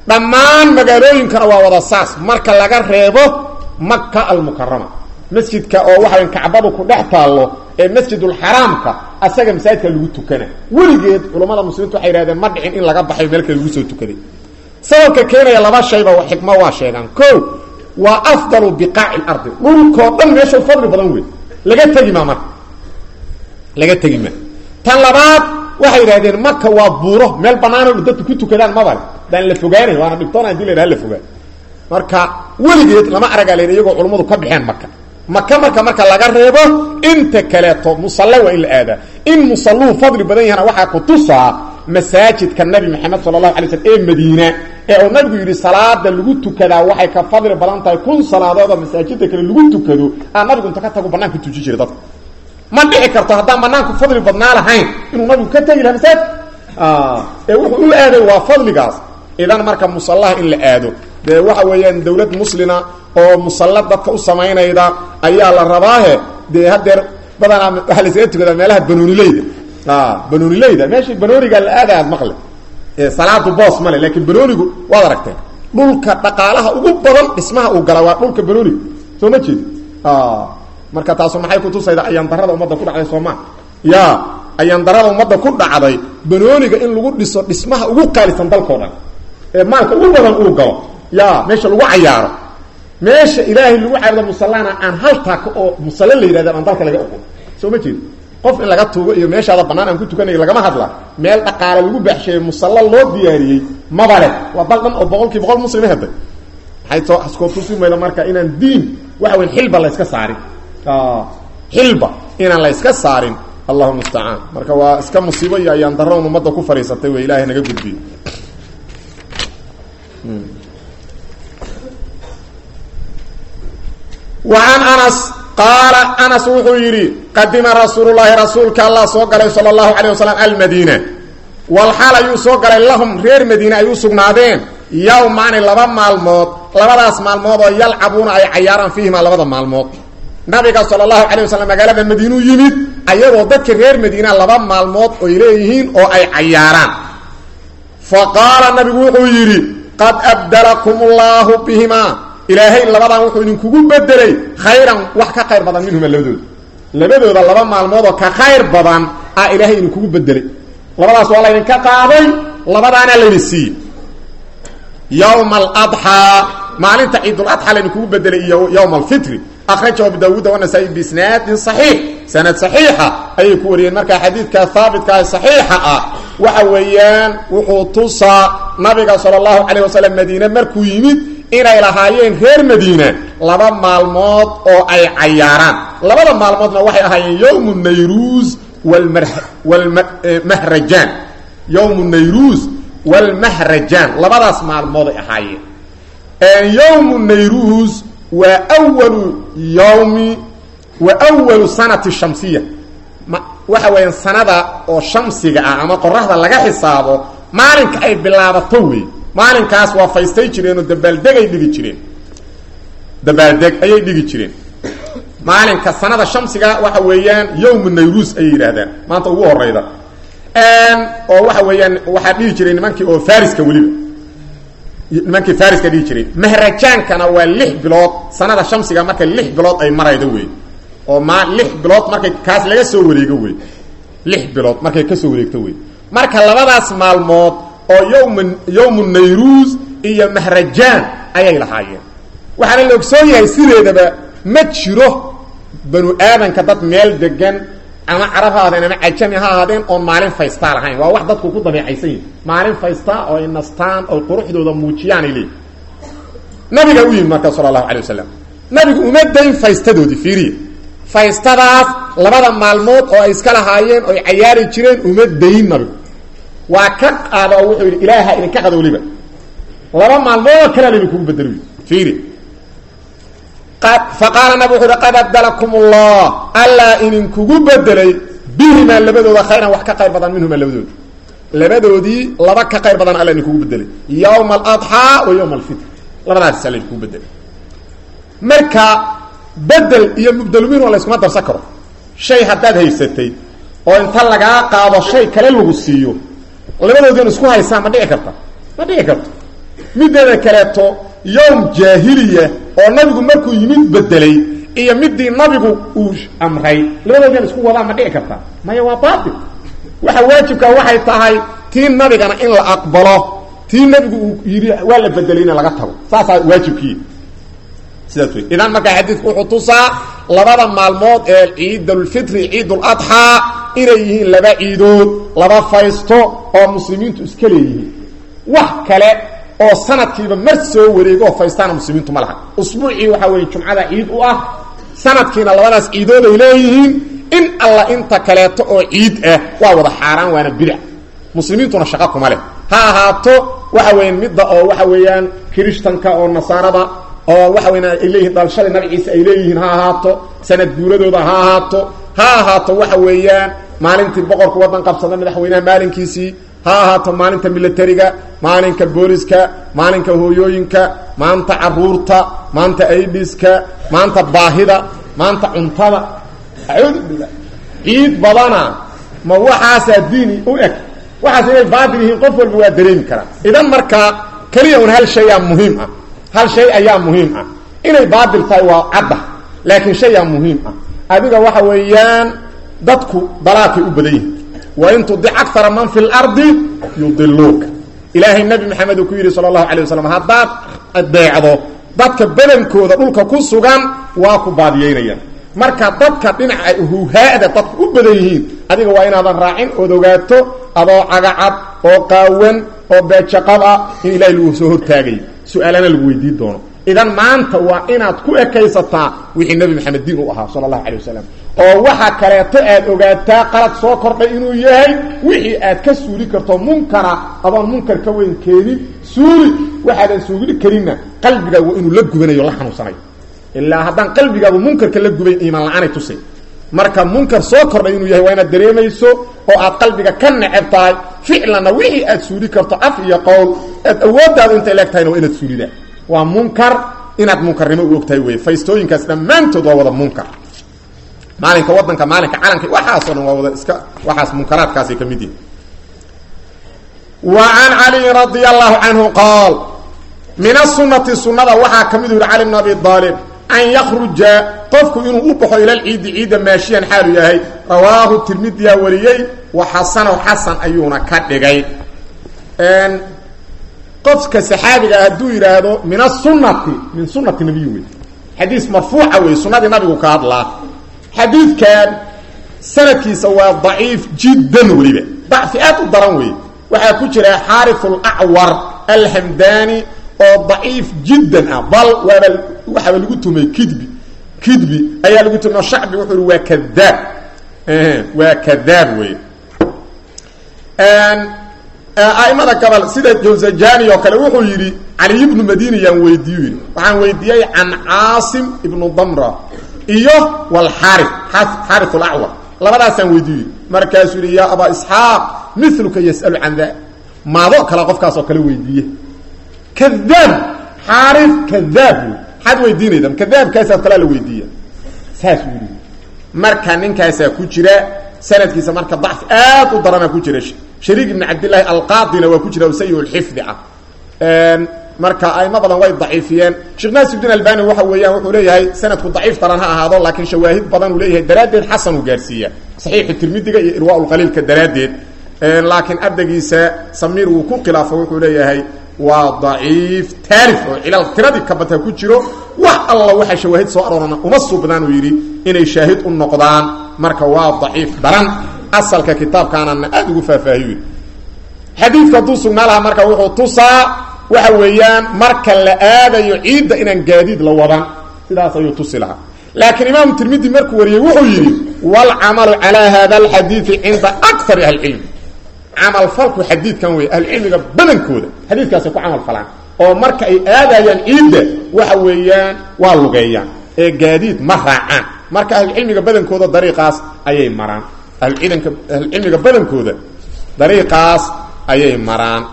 dhammaan magaalooyinkana waa wada saas marka laga reebo maka almukarama masjidka oo waxaw kacbadu ku dhex taallo ee masjidulxaraamka asaga masaajidka lagu tukana weligeed culammada muslimiintu waxay yidhahdeen ma dhicin in laga baxay meel kale lagu soo tukaday sababka keenaya laba shayba xikmo waa sheegaan ko waa afdalu biqaaci lardi dhulkoo dhan meesha fadli badan wey laga tegi maa marka laga tegi maa tan labaad waxay yidhahdeen maka waa buuro meel banaano dadku ku tukadaan mabale daan la fogaanay waana dhibtoona hadii la yidhaha la fogaan marka weligeed lama aragaa len iyagoo culummadu ka baxeen maka maka marka marka laga reebo inta kaleeto musalle waa in la aadaa in musalluhu fadli badan yahana waxaa ku tusaa masaajidka nabi maxamed sala allahu alay slm ee madiina ee uu nabigu yidhi salaada lagu tukadaa waxay ka fadli badan tahay kun salaadoodoo masaajida kale lagu tukado aa nabigu inta ka tagu banaanka tuji jiray dadka ma dhici karto haddaan banaanku fadli badnaa lahayn inuu nabigu ka tegi laha masaajid ee wuxuu u aaday waa fadligaas idan marka musallaha in la aado dee waxa weeyaan dawlad muslina oo musalla dadka u samaynayda ayaa la rabaahe dee hadeer badanaa waxaa laysaga tukadaa meelaha banoonileyda banoonileyda meeshii banooniga la aada aad maqle salaadu boos male laakiin banoonigu waad aragteen dhulka dhaqaalaha ugu badan dhismaha uu gala waa dhulka banooniga soo ma jeedi marka taasu maxay kutusayda ayaandarada ummadda ku dhacday sooma ya ayaandarada ummadda ku dhacday banooniga in lagu dhiso dhismaha ugu qaalisan dalkao dhan ee maalka ugu badan uu galo ya meesha lagu cayaaro meesha ilaahay lagu caabudo musallana aan hal taaka oo musalle la yidhahda aan dalka laga oqon soo ma jeedi qof in laga tuugo iyo meeshaada banaan aan ku tukanayo lagama hadla meel dhaqaale lagu baxsheeye musalla loo diyaariyey mabale waa dal dhan oo boqol kii boqol muslima heday maxay soo askoo tusi mayda marka inaan diin waxa weyn xilba la yska saarin xilba inaan la yska saarin allahu mustacaan marka waa iska musiibo iyo ayaan daroon ummadda ku fariisatay wey ilahay naga gudbiyo وعن أنس قال أنس wuxuu yidhi qadima rasuul الlahi rasuulka allah soo galay salى الlahu عalيه waسلم almadينة walxaal ayuu soo galay lahum reer madiine ay u sugnaadeen yowmaani laba maalmood labadaas maalmood oo yalcabuuna ay cayaaraan fiihima labada maalmood nabiga salى الlahu عalيه waslm magaalada madiinuu yimid ayadoo dadka reer madiina laba maalmood oy leeyihiin oo ay cayaaraan faqaala nabigu wuxuu yidhi qad abdalakum اllahu bihima ilaahay labadan wuxuu idinkugu bedelay khayran wax ka khayr badan minhuma labadooda labadooda laba maalmood oo ka khayr badan ah ilaahay idinkugu bedelay labadaas waa laydinka qaaday labadaana laydin siiyey yowma aladxaa maalinta ciiduladxaa laydinkugu bedelay iyo yowma alfitri akhrajahu abu daawuuda wanasaa'i biisnaadin saxiix sanad saxiixa ayay ku wariyeen marka xadiidka haabitkaa saxiixa ah waxa weeyaan wuxuu tusaa nabiga sala allahu calayh wasalam madiine markuu yimid inay lahaayeen reer madiina laba maalmood oo ay cayaaraan labada maalmoodna waxay ahaayeen yowmu nayruus wlmahrajaan yowmu nayruus walmahrajaan labadaas maalmooday ahaayeen yowmu nayruus waa walu yowmi wa walu sanati shamsiya waxa weeyaan sanada oo shamsiga ah ama qoraxda laga xisaabo maalinka ay bilaabato wey maalinkaas waa faystay jireenoo dabaaldegay dhigi jireen dabaaldeg ayay dhigi jireen maalinka sanada shamsiga waxa weeyaan yowmu nayruus ayay yidhaahdaan maanta ugu horeyda oo waxa weeyaan waxaa dhihi jiray nimankii oo fariska weliba nimankii fariska dhihi jiray mahrajaankana waa lix bilood sanada shamsiga marka lix bilood ay maraydo wey oo ma lix bilood markay kaas laga soo wareego wey lix bilood markay kasoo wareegto wey marka labadaas maalmood oo yowm yowmu nayruus iyo mahrajaan ayay lahaayeen waxaana la ogsoon yahay sideedaba ma jiro banu aadanka dad meel degan ama carab ha ahaadeen ama cajami ha ahaadeen oon maalin faystaa lahayn waa wax dadku ku dabeecaysan yihin maalin faystaa oo ay nastaan oy quruxdooda muujiyaanay leeyihin nabiga u yimid marka sala allahu alay wasalam nabigu uma dayn faystadoodii fiiriya faystadaas labada maalmood oo ay iska lahaayeen oy cayaari jireen uma dayn nabigu waa ka qaada oo wuxuu yidhi ilaaha idinka qada weliba laba maalmoodoo kalea laydinkugu bedelo fiiri faqaala nabig wuxu uhi qad abdalakum allah allaa idinkugu bedelay bihimaa labadooda khayran wax ka qayr badan minhuma labadooda labadoodii laba ka qayr badan alla idinkugu bedelay yowma aladxaa wa yowma alfitr labadaas alla idinkugu bedelay marka bedel iyo mubdelmin waa la yskuma darsan karo shay haddaad haysatay oo inta lagaa qaado shay kale lagu siiyo labadoodin isku haysaan ma dhici karta ma dhici karto mideeda kaleeto yowm jaahiliya oo nabigu markuu yimid bedelay iyo midii nabigu uu amray labadood meel isku wadaa ma dhici karta maya waa baatil waxa waajibka waxay tahay tii nabigana in la aqbalo tii nabigu uu yidhi waa la bedelay in laga tago saasaa waajibkii sidaas wey idan markaa xadiidku wuxuu tusaa labada maalmood ee ciidulfitri ciiduladxaa inay yihiin laba ciidood laba faysto oo muslimiintu iska leeyihiin wax kale oo sanadkiiba mar soo wareego oo faystaana muslimiintu ma laha usbuucii waxaa weeye jumcada ciid u ah sanadkiina labadaas ciidood ay leeyihiin in alla inta kaleeto oo ciid ah waa wada xaaraan waana bidac muslimiintuna shaqo kuma leh ha ahaato waxa weeyaan midda oo waxa weeyaan kirishtanka oo nasaarada oo waxa weyan ay leeyihiin dhalashada nabi ciise ay leeyihiin ha ahaato sanad guuradooda ha ahaato ha ahaato waxa weeyaan maalintii boqorka waddan qabsada madaxweynaha maalinkiisii ha ahaato maalinta militariga maalinka booliska maalinka hooyooyinka maanta caruurta maanta aidiska maanta baahida maanta cuntada acuudu billah ciid badana ma waxaasaa diini u eg waxaas inay baatil yihiin qof walba waa dareemi karaa idan markaa keliya un hal shay aa muhiim ah hal shay ayaa muhiim ah inay baatil tahay waa cadda laakiin shayaa muhiim ah adiga waxa weeyaan dadku dalaakay u badan yihin wain tudic akara man fi lardi yudiluuka ilaahay nabi maxamed uu ku yidhi sala allahu alay wasalam haddaad adeecdo dadka badankooda dhulka ku sugan waa ku baadiyeynayaan marka dadka dhinaca huhaada dadku u badan yihiin adiga waa inaadan raacin ood ogaato adoo cagacad oo qaawan oo beejaqab ah in ilahay lagu soo hortaagayo su-aalana lagu weydiin doono idan maanta waa inaad ku ekaysataa wixii nebi maxamed diin u ahaa sala allahu calay wasalam oo waxa kaleeto aad ogaataa qalad soo kordhay inuu yahay wixii aad ka suuli karto munkara adoon munkar ka weyn keenin suuli waxaadan suuli karinna qalbigaa waa inuu la gubanayo la xanuunsanayo ilaa haddaan qalbigaabu munkarka la gubayn iimaan la-aanay tusay marka munkar soo kordhay inuu yahay waa inaad dareemayso oo aad qalbiga ka neceb tahay ficlanna wixii aad suuli karto af iyo qowl aad awooddaadu intay leeg tahayna waa inaad suulidaa waa munkar inaad munkarnimo u ogtahay wey faystooyinkaas dhammaantood waa wada munkar maalinka wadanka maalinka calanka waxaasoo dhan waa wada iska waxaas munkaraadkaasay ka mid yihin wa can caliyin radia allahu canhu qaal min asunati sunada waxaa ka mid u yihi cali bn abi aalib an yakruja qofku inuu u baxo ila lciidi ciidda maashiyan xaalu yahay rawaahu tirmidiyaa wariyey wa xasanow xasan ayuuna ka dhigay qofka saxaabiga hadduu yidhaahdo min asunati min sunati nabiy wey xadiis marfuuca wey sunadii nabigu ka hadlaa xadiidkan sanadkiisa waa daciif jiddan weliba dacfi aad u daran wey waxaa ku jira xaariu lacwar alhamdani oo daciif jiddan ah bal waaba waxaaba lagu tumay kidbi kidbi ayaa lagu tumay shacbi wuxuu hi waa kadaab waa kadaab wey aimada gobol sida jawzajani oo kale wuxuu yidhi caliy ibnu madini yaan weydiiyu yidhi waxaan weydiiyey can caasim ibnu damra iyo walxaari xaari lacwar labadaasaan weydiiyu yidhi markaasuu yidhi yaa abaa isxaaq miluka yas'alu can da maado kale qofkaas oo kale weydiiye kadaab xaari kadaab wey maxaad weydiinayda kadaabkaasaad kalaa la weydiiya saas uu yidhi marka ninkaasaa ku jira sanadkiisa marka dacfi aad u daranaa ku jira shariik ibn cabdillaahi alqaadina waa ku jira o sayi lxifdi ah marka aimo badan way daciifiyeen sheekh naasirudin albani waxa weeyaan wuxuu leeyahay sanadku daciif daran ha ahaado laakiin shawaahid badan uu leeyahay daraaddeed xasan uu gaarsiiya saxiixu tirmidiga iyo irwaa lqaliilka daraaddeed laakiin ardaygiisa samiir wuu ku khilaafo wuxuu leeyahay waa daciif taarif oo cilal tiradii kabata ku jiro wax alla waxa shawaahid soo aroorana uma suubnaan uu yidhi inay shaahid u noqdaan marka waa daciif daran asalka kitaabkaanana aada ugu faahfaahiyo xadiidka hadduu sugnaa lahaa marka wuxuu tusaa waxa weeyaan marka la aadayo ciidda inaan gaadiid la wadan sidaas ayuu tusi lahaa laakiin imaamu tirmidi markuu wariyey wuxuu yidhi waalcamalu calaa hada alxadiidi cinda akari ahlicilm camal falku xadiidkan wey ahlucilmiga badankooda xadiidkaasay ku camal falaan oo marka ay aadayaan ciidda waxa weeyaan waa lugeeyaan ee gaadiid ma raacaan marka ahlucilmiga badankooda dariiqaas ayay maraan ahluciidanka ahlucilmiga badankooda dariiqaas ayay maraan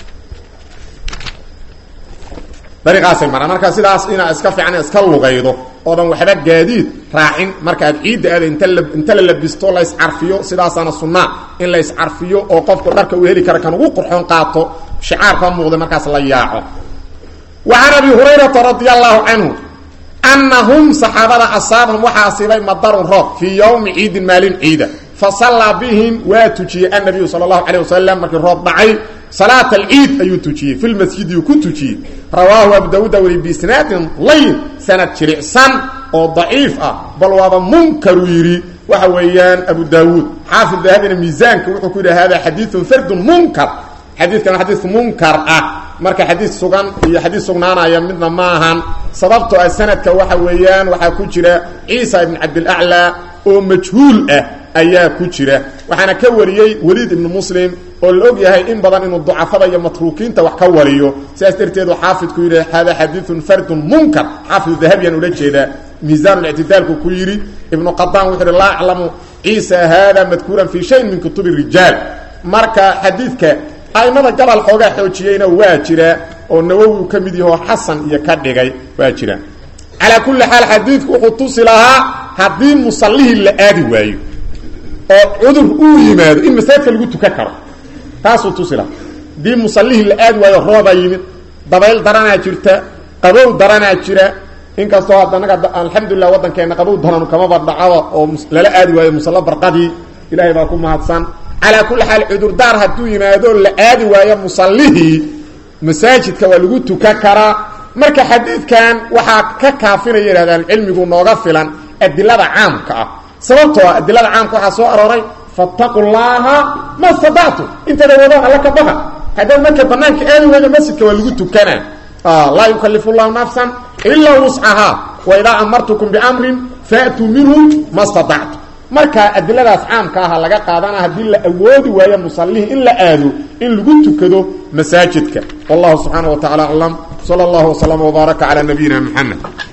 dariiqaasay maraan marka sidaas inaa iska fiican iska lugaydo oodan waxba gaadiid raacin marka aad ciidda aada inta la inta la labisto la iscarfiyo sidaasaana sunnaa in la iscarfiyo oo qofku dharka uu heli kara kan ugu qurxoon qaato shicaarka muuqda markaas la yaaco wa can abi hurayrata radia allahu canhu anahum saxaabada asaabahum waxaa asiibay madarun roob fii yowmi ciidin maalin ciida fa sallaa bihim waa tujiyey annabiyu sala allahu calay wasalam markii roob dhacay salaat alciid ayuu tujiyey fi lmasjidi ku tujiyey rawaahu abu daawuuda weli biisnaadin layn sanad jiricsan oo daciif ah bal waaba munkaru yidhi waxa weeyaan abu daawuud xaafid dahabina miisaanka wuxuu ku yidhi hada xadiiun fardun munkar xadiidkan xadiis munkar ah marka xadiis sugan iyo xadiis sugnaanaya midna ma ahan sababtoo ah sanadka waxa weeyaan waxaa ku jira ciisa ibn cabdilaclaa oo majhuul ah ayaa ku jira waxaana ka wariyey weliid ibnu muslim oo la og yahay in badan inuu ducafada iyo matruukiinta wax ka wariyo sidaas darteedu xaafidku yidhi hada xadiiun fardun munkar xaafid dahabiyaan ula jeedaa miisaanlictidaalku ku yidhi ibnu qadaan wuxuu yidhi laa aclamu ciisa hada madkuuran fii shayin min kutubi rijaal marka xadiidka aimada gabal xoogaa xoojiyeyna waa jira oo nawowi uu ka mid yaho xasan iyo ka dhigay waa jira calaa kulli xaal xadiidku wuxuu tusi lahaa haddii musallihii la aadi waayo oo cudur uu yimaado in masaajidka lagu tukan karo taasuu tusi lahaa haddii musallihii la aadi waayo roobaa yimid dabayl daranaa jirta qabow daranaa jira inkastoo haddanaga alxamdulilah waddankeena qabow daranu kamaba dhacaba oo lala aadi waayo musalla barqadii ilaahay baa ku mahadsan calaa kulli xaal cudurdaar hadduu yimaado la aadi waayo musallihii masaajidka waa lagu tukan karaa marka xadiidkan waxaa ka kaafinaya yidhahdaan cilmigu nooga filan adilada caamka ah sababtoo ah adilada caamka waxaa soo arooray fattaqu llaaha ma stadactu intaada wadaan alla ka baqa haddaad marka banaanka aadi waydo masjidka waa lagu tukanaa laa yukalifu llahu nafsan ilaa wuscahaa wa idaa amartukum biamrin faatuu minhu ma stadactu marka adiladaas caamka aha laga qaadana haddii la awoodi waayo musallihii in la aado in lagu tukado masaajidka wallahu subxaana wa tacala aclam sala allahu waslama wbaaraka calaa nabiyina muxamed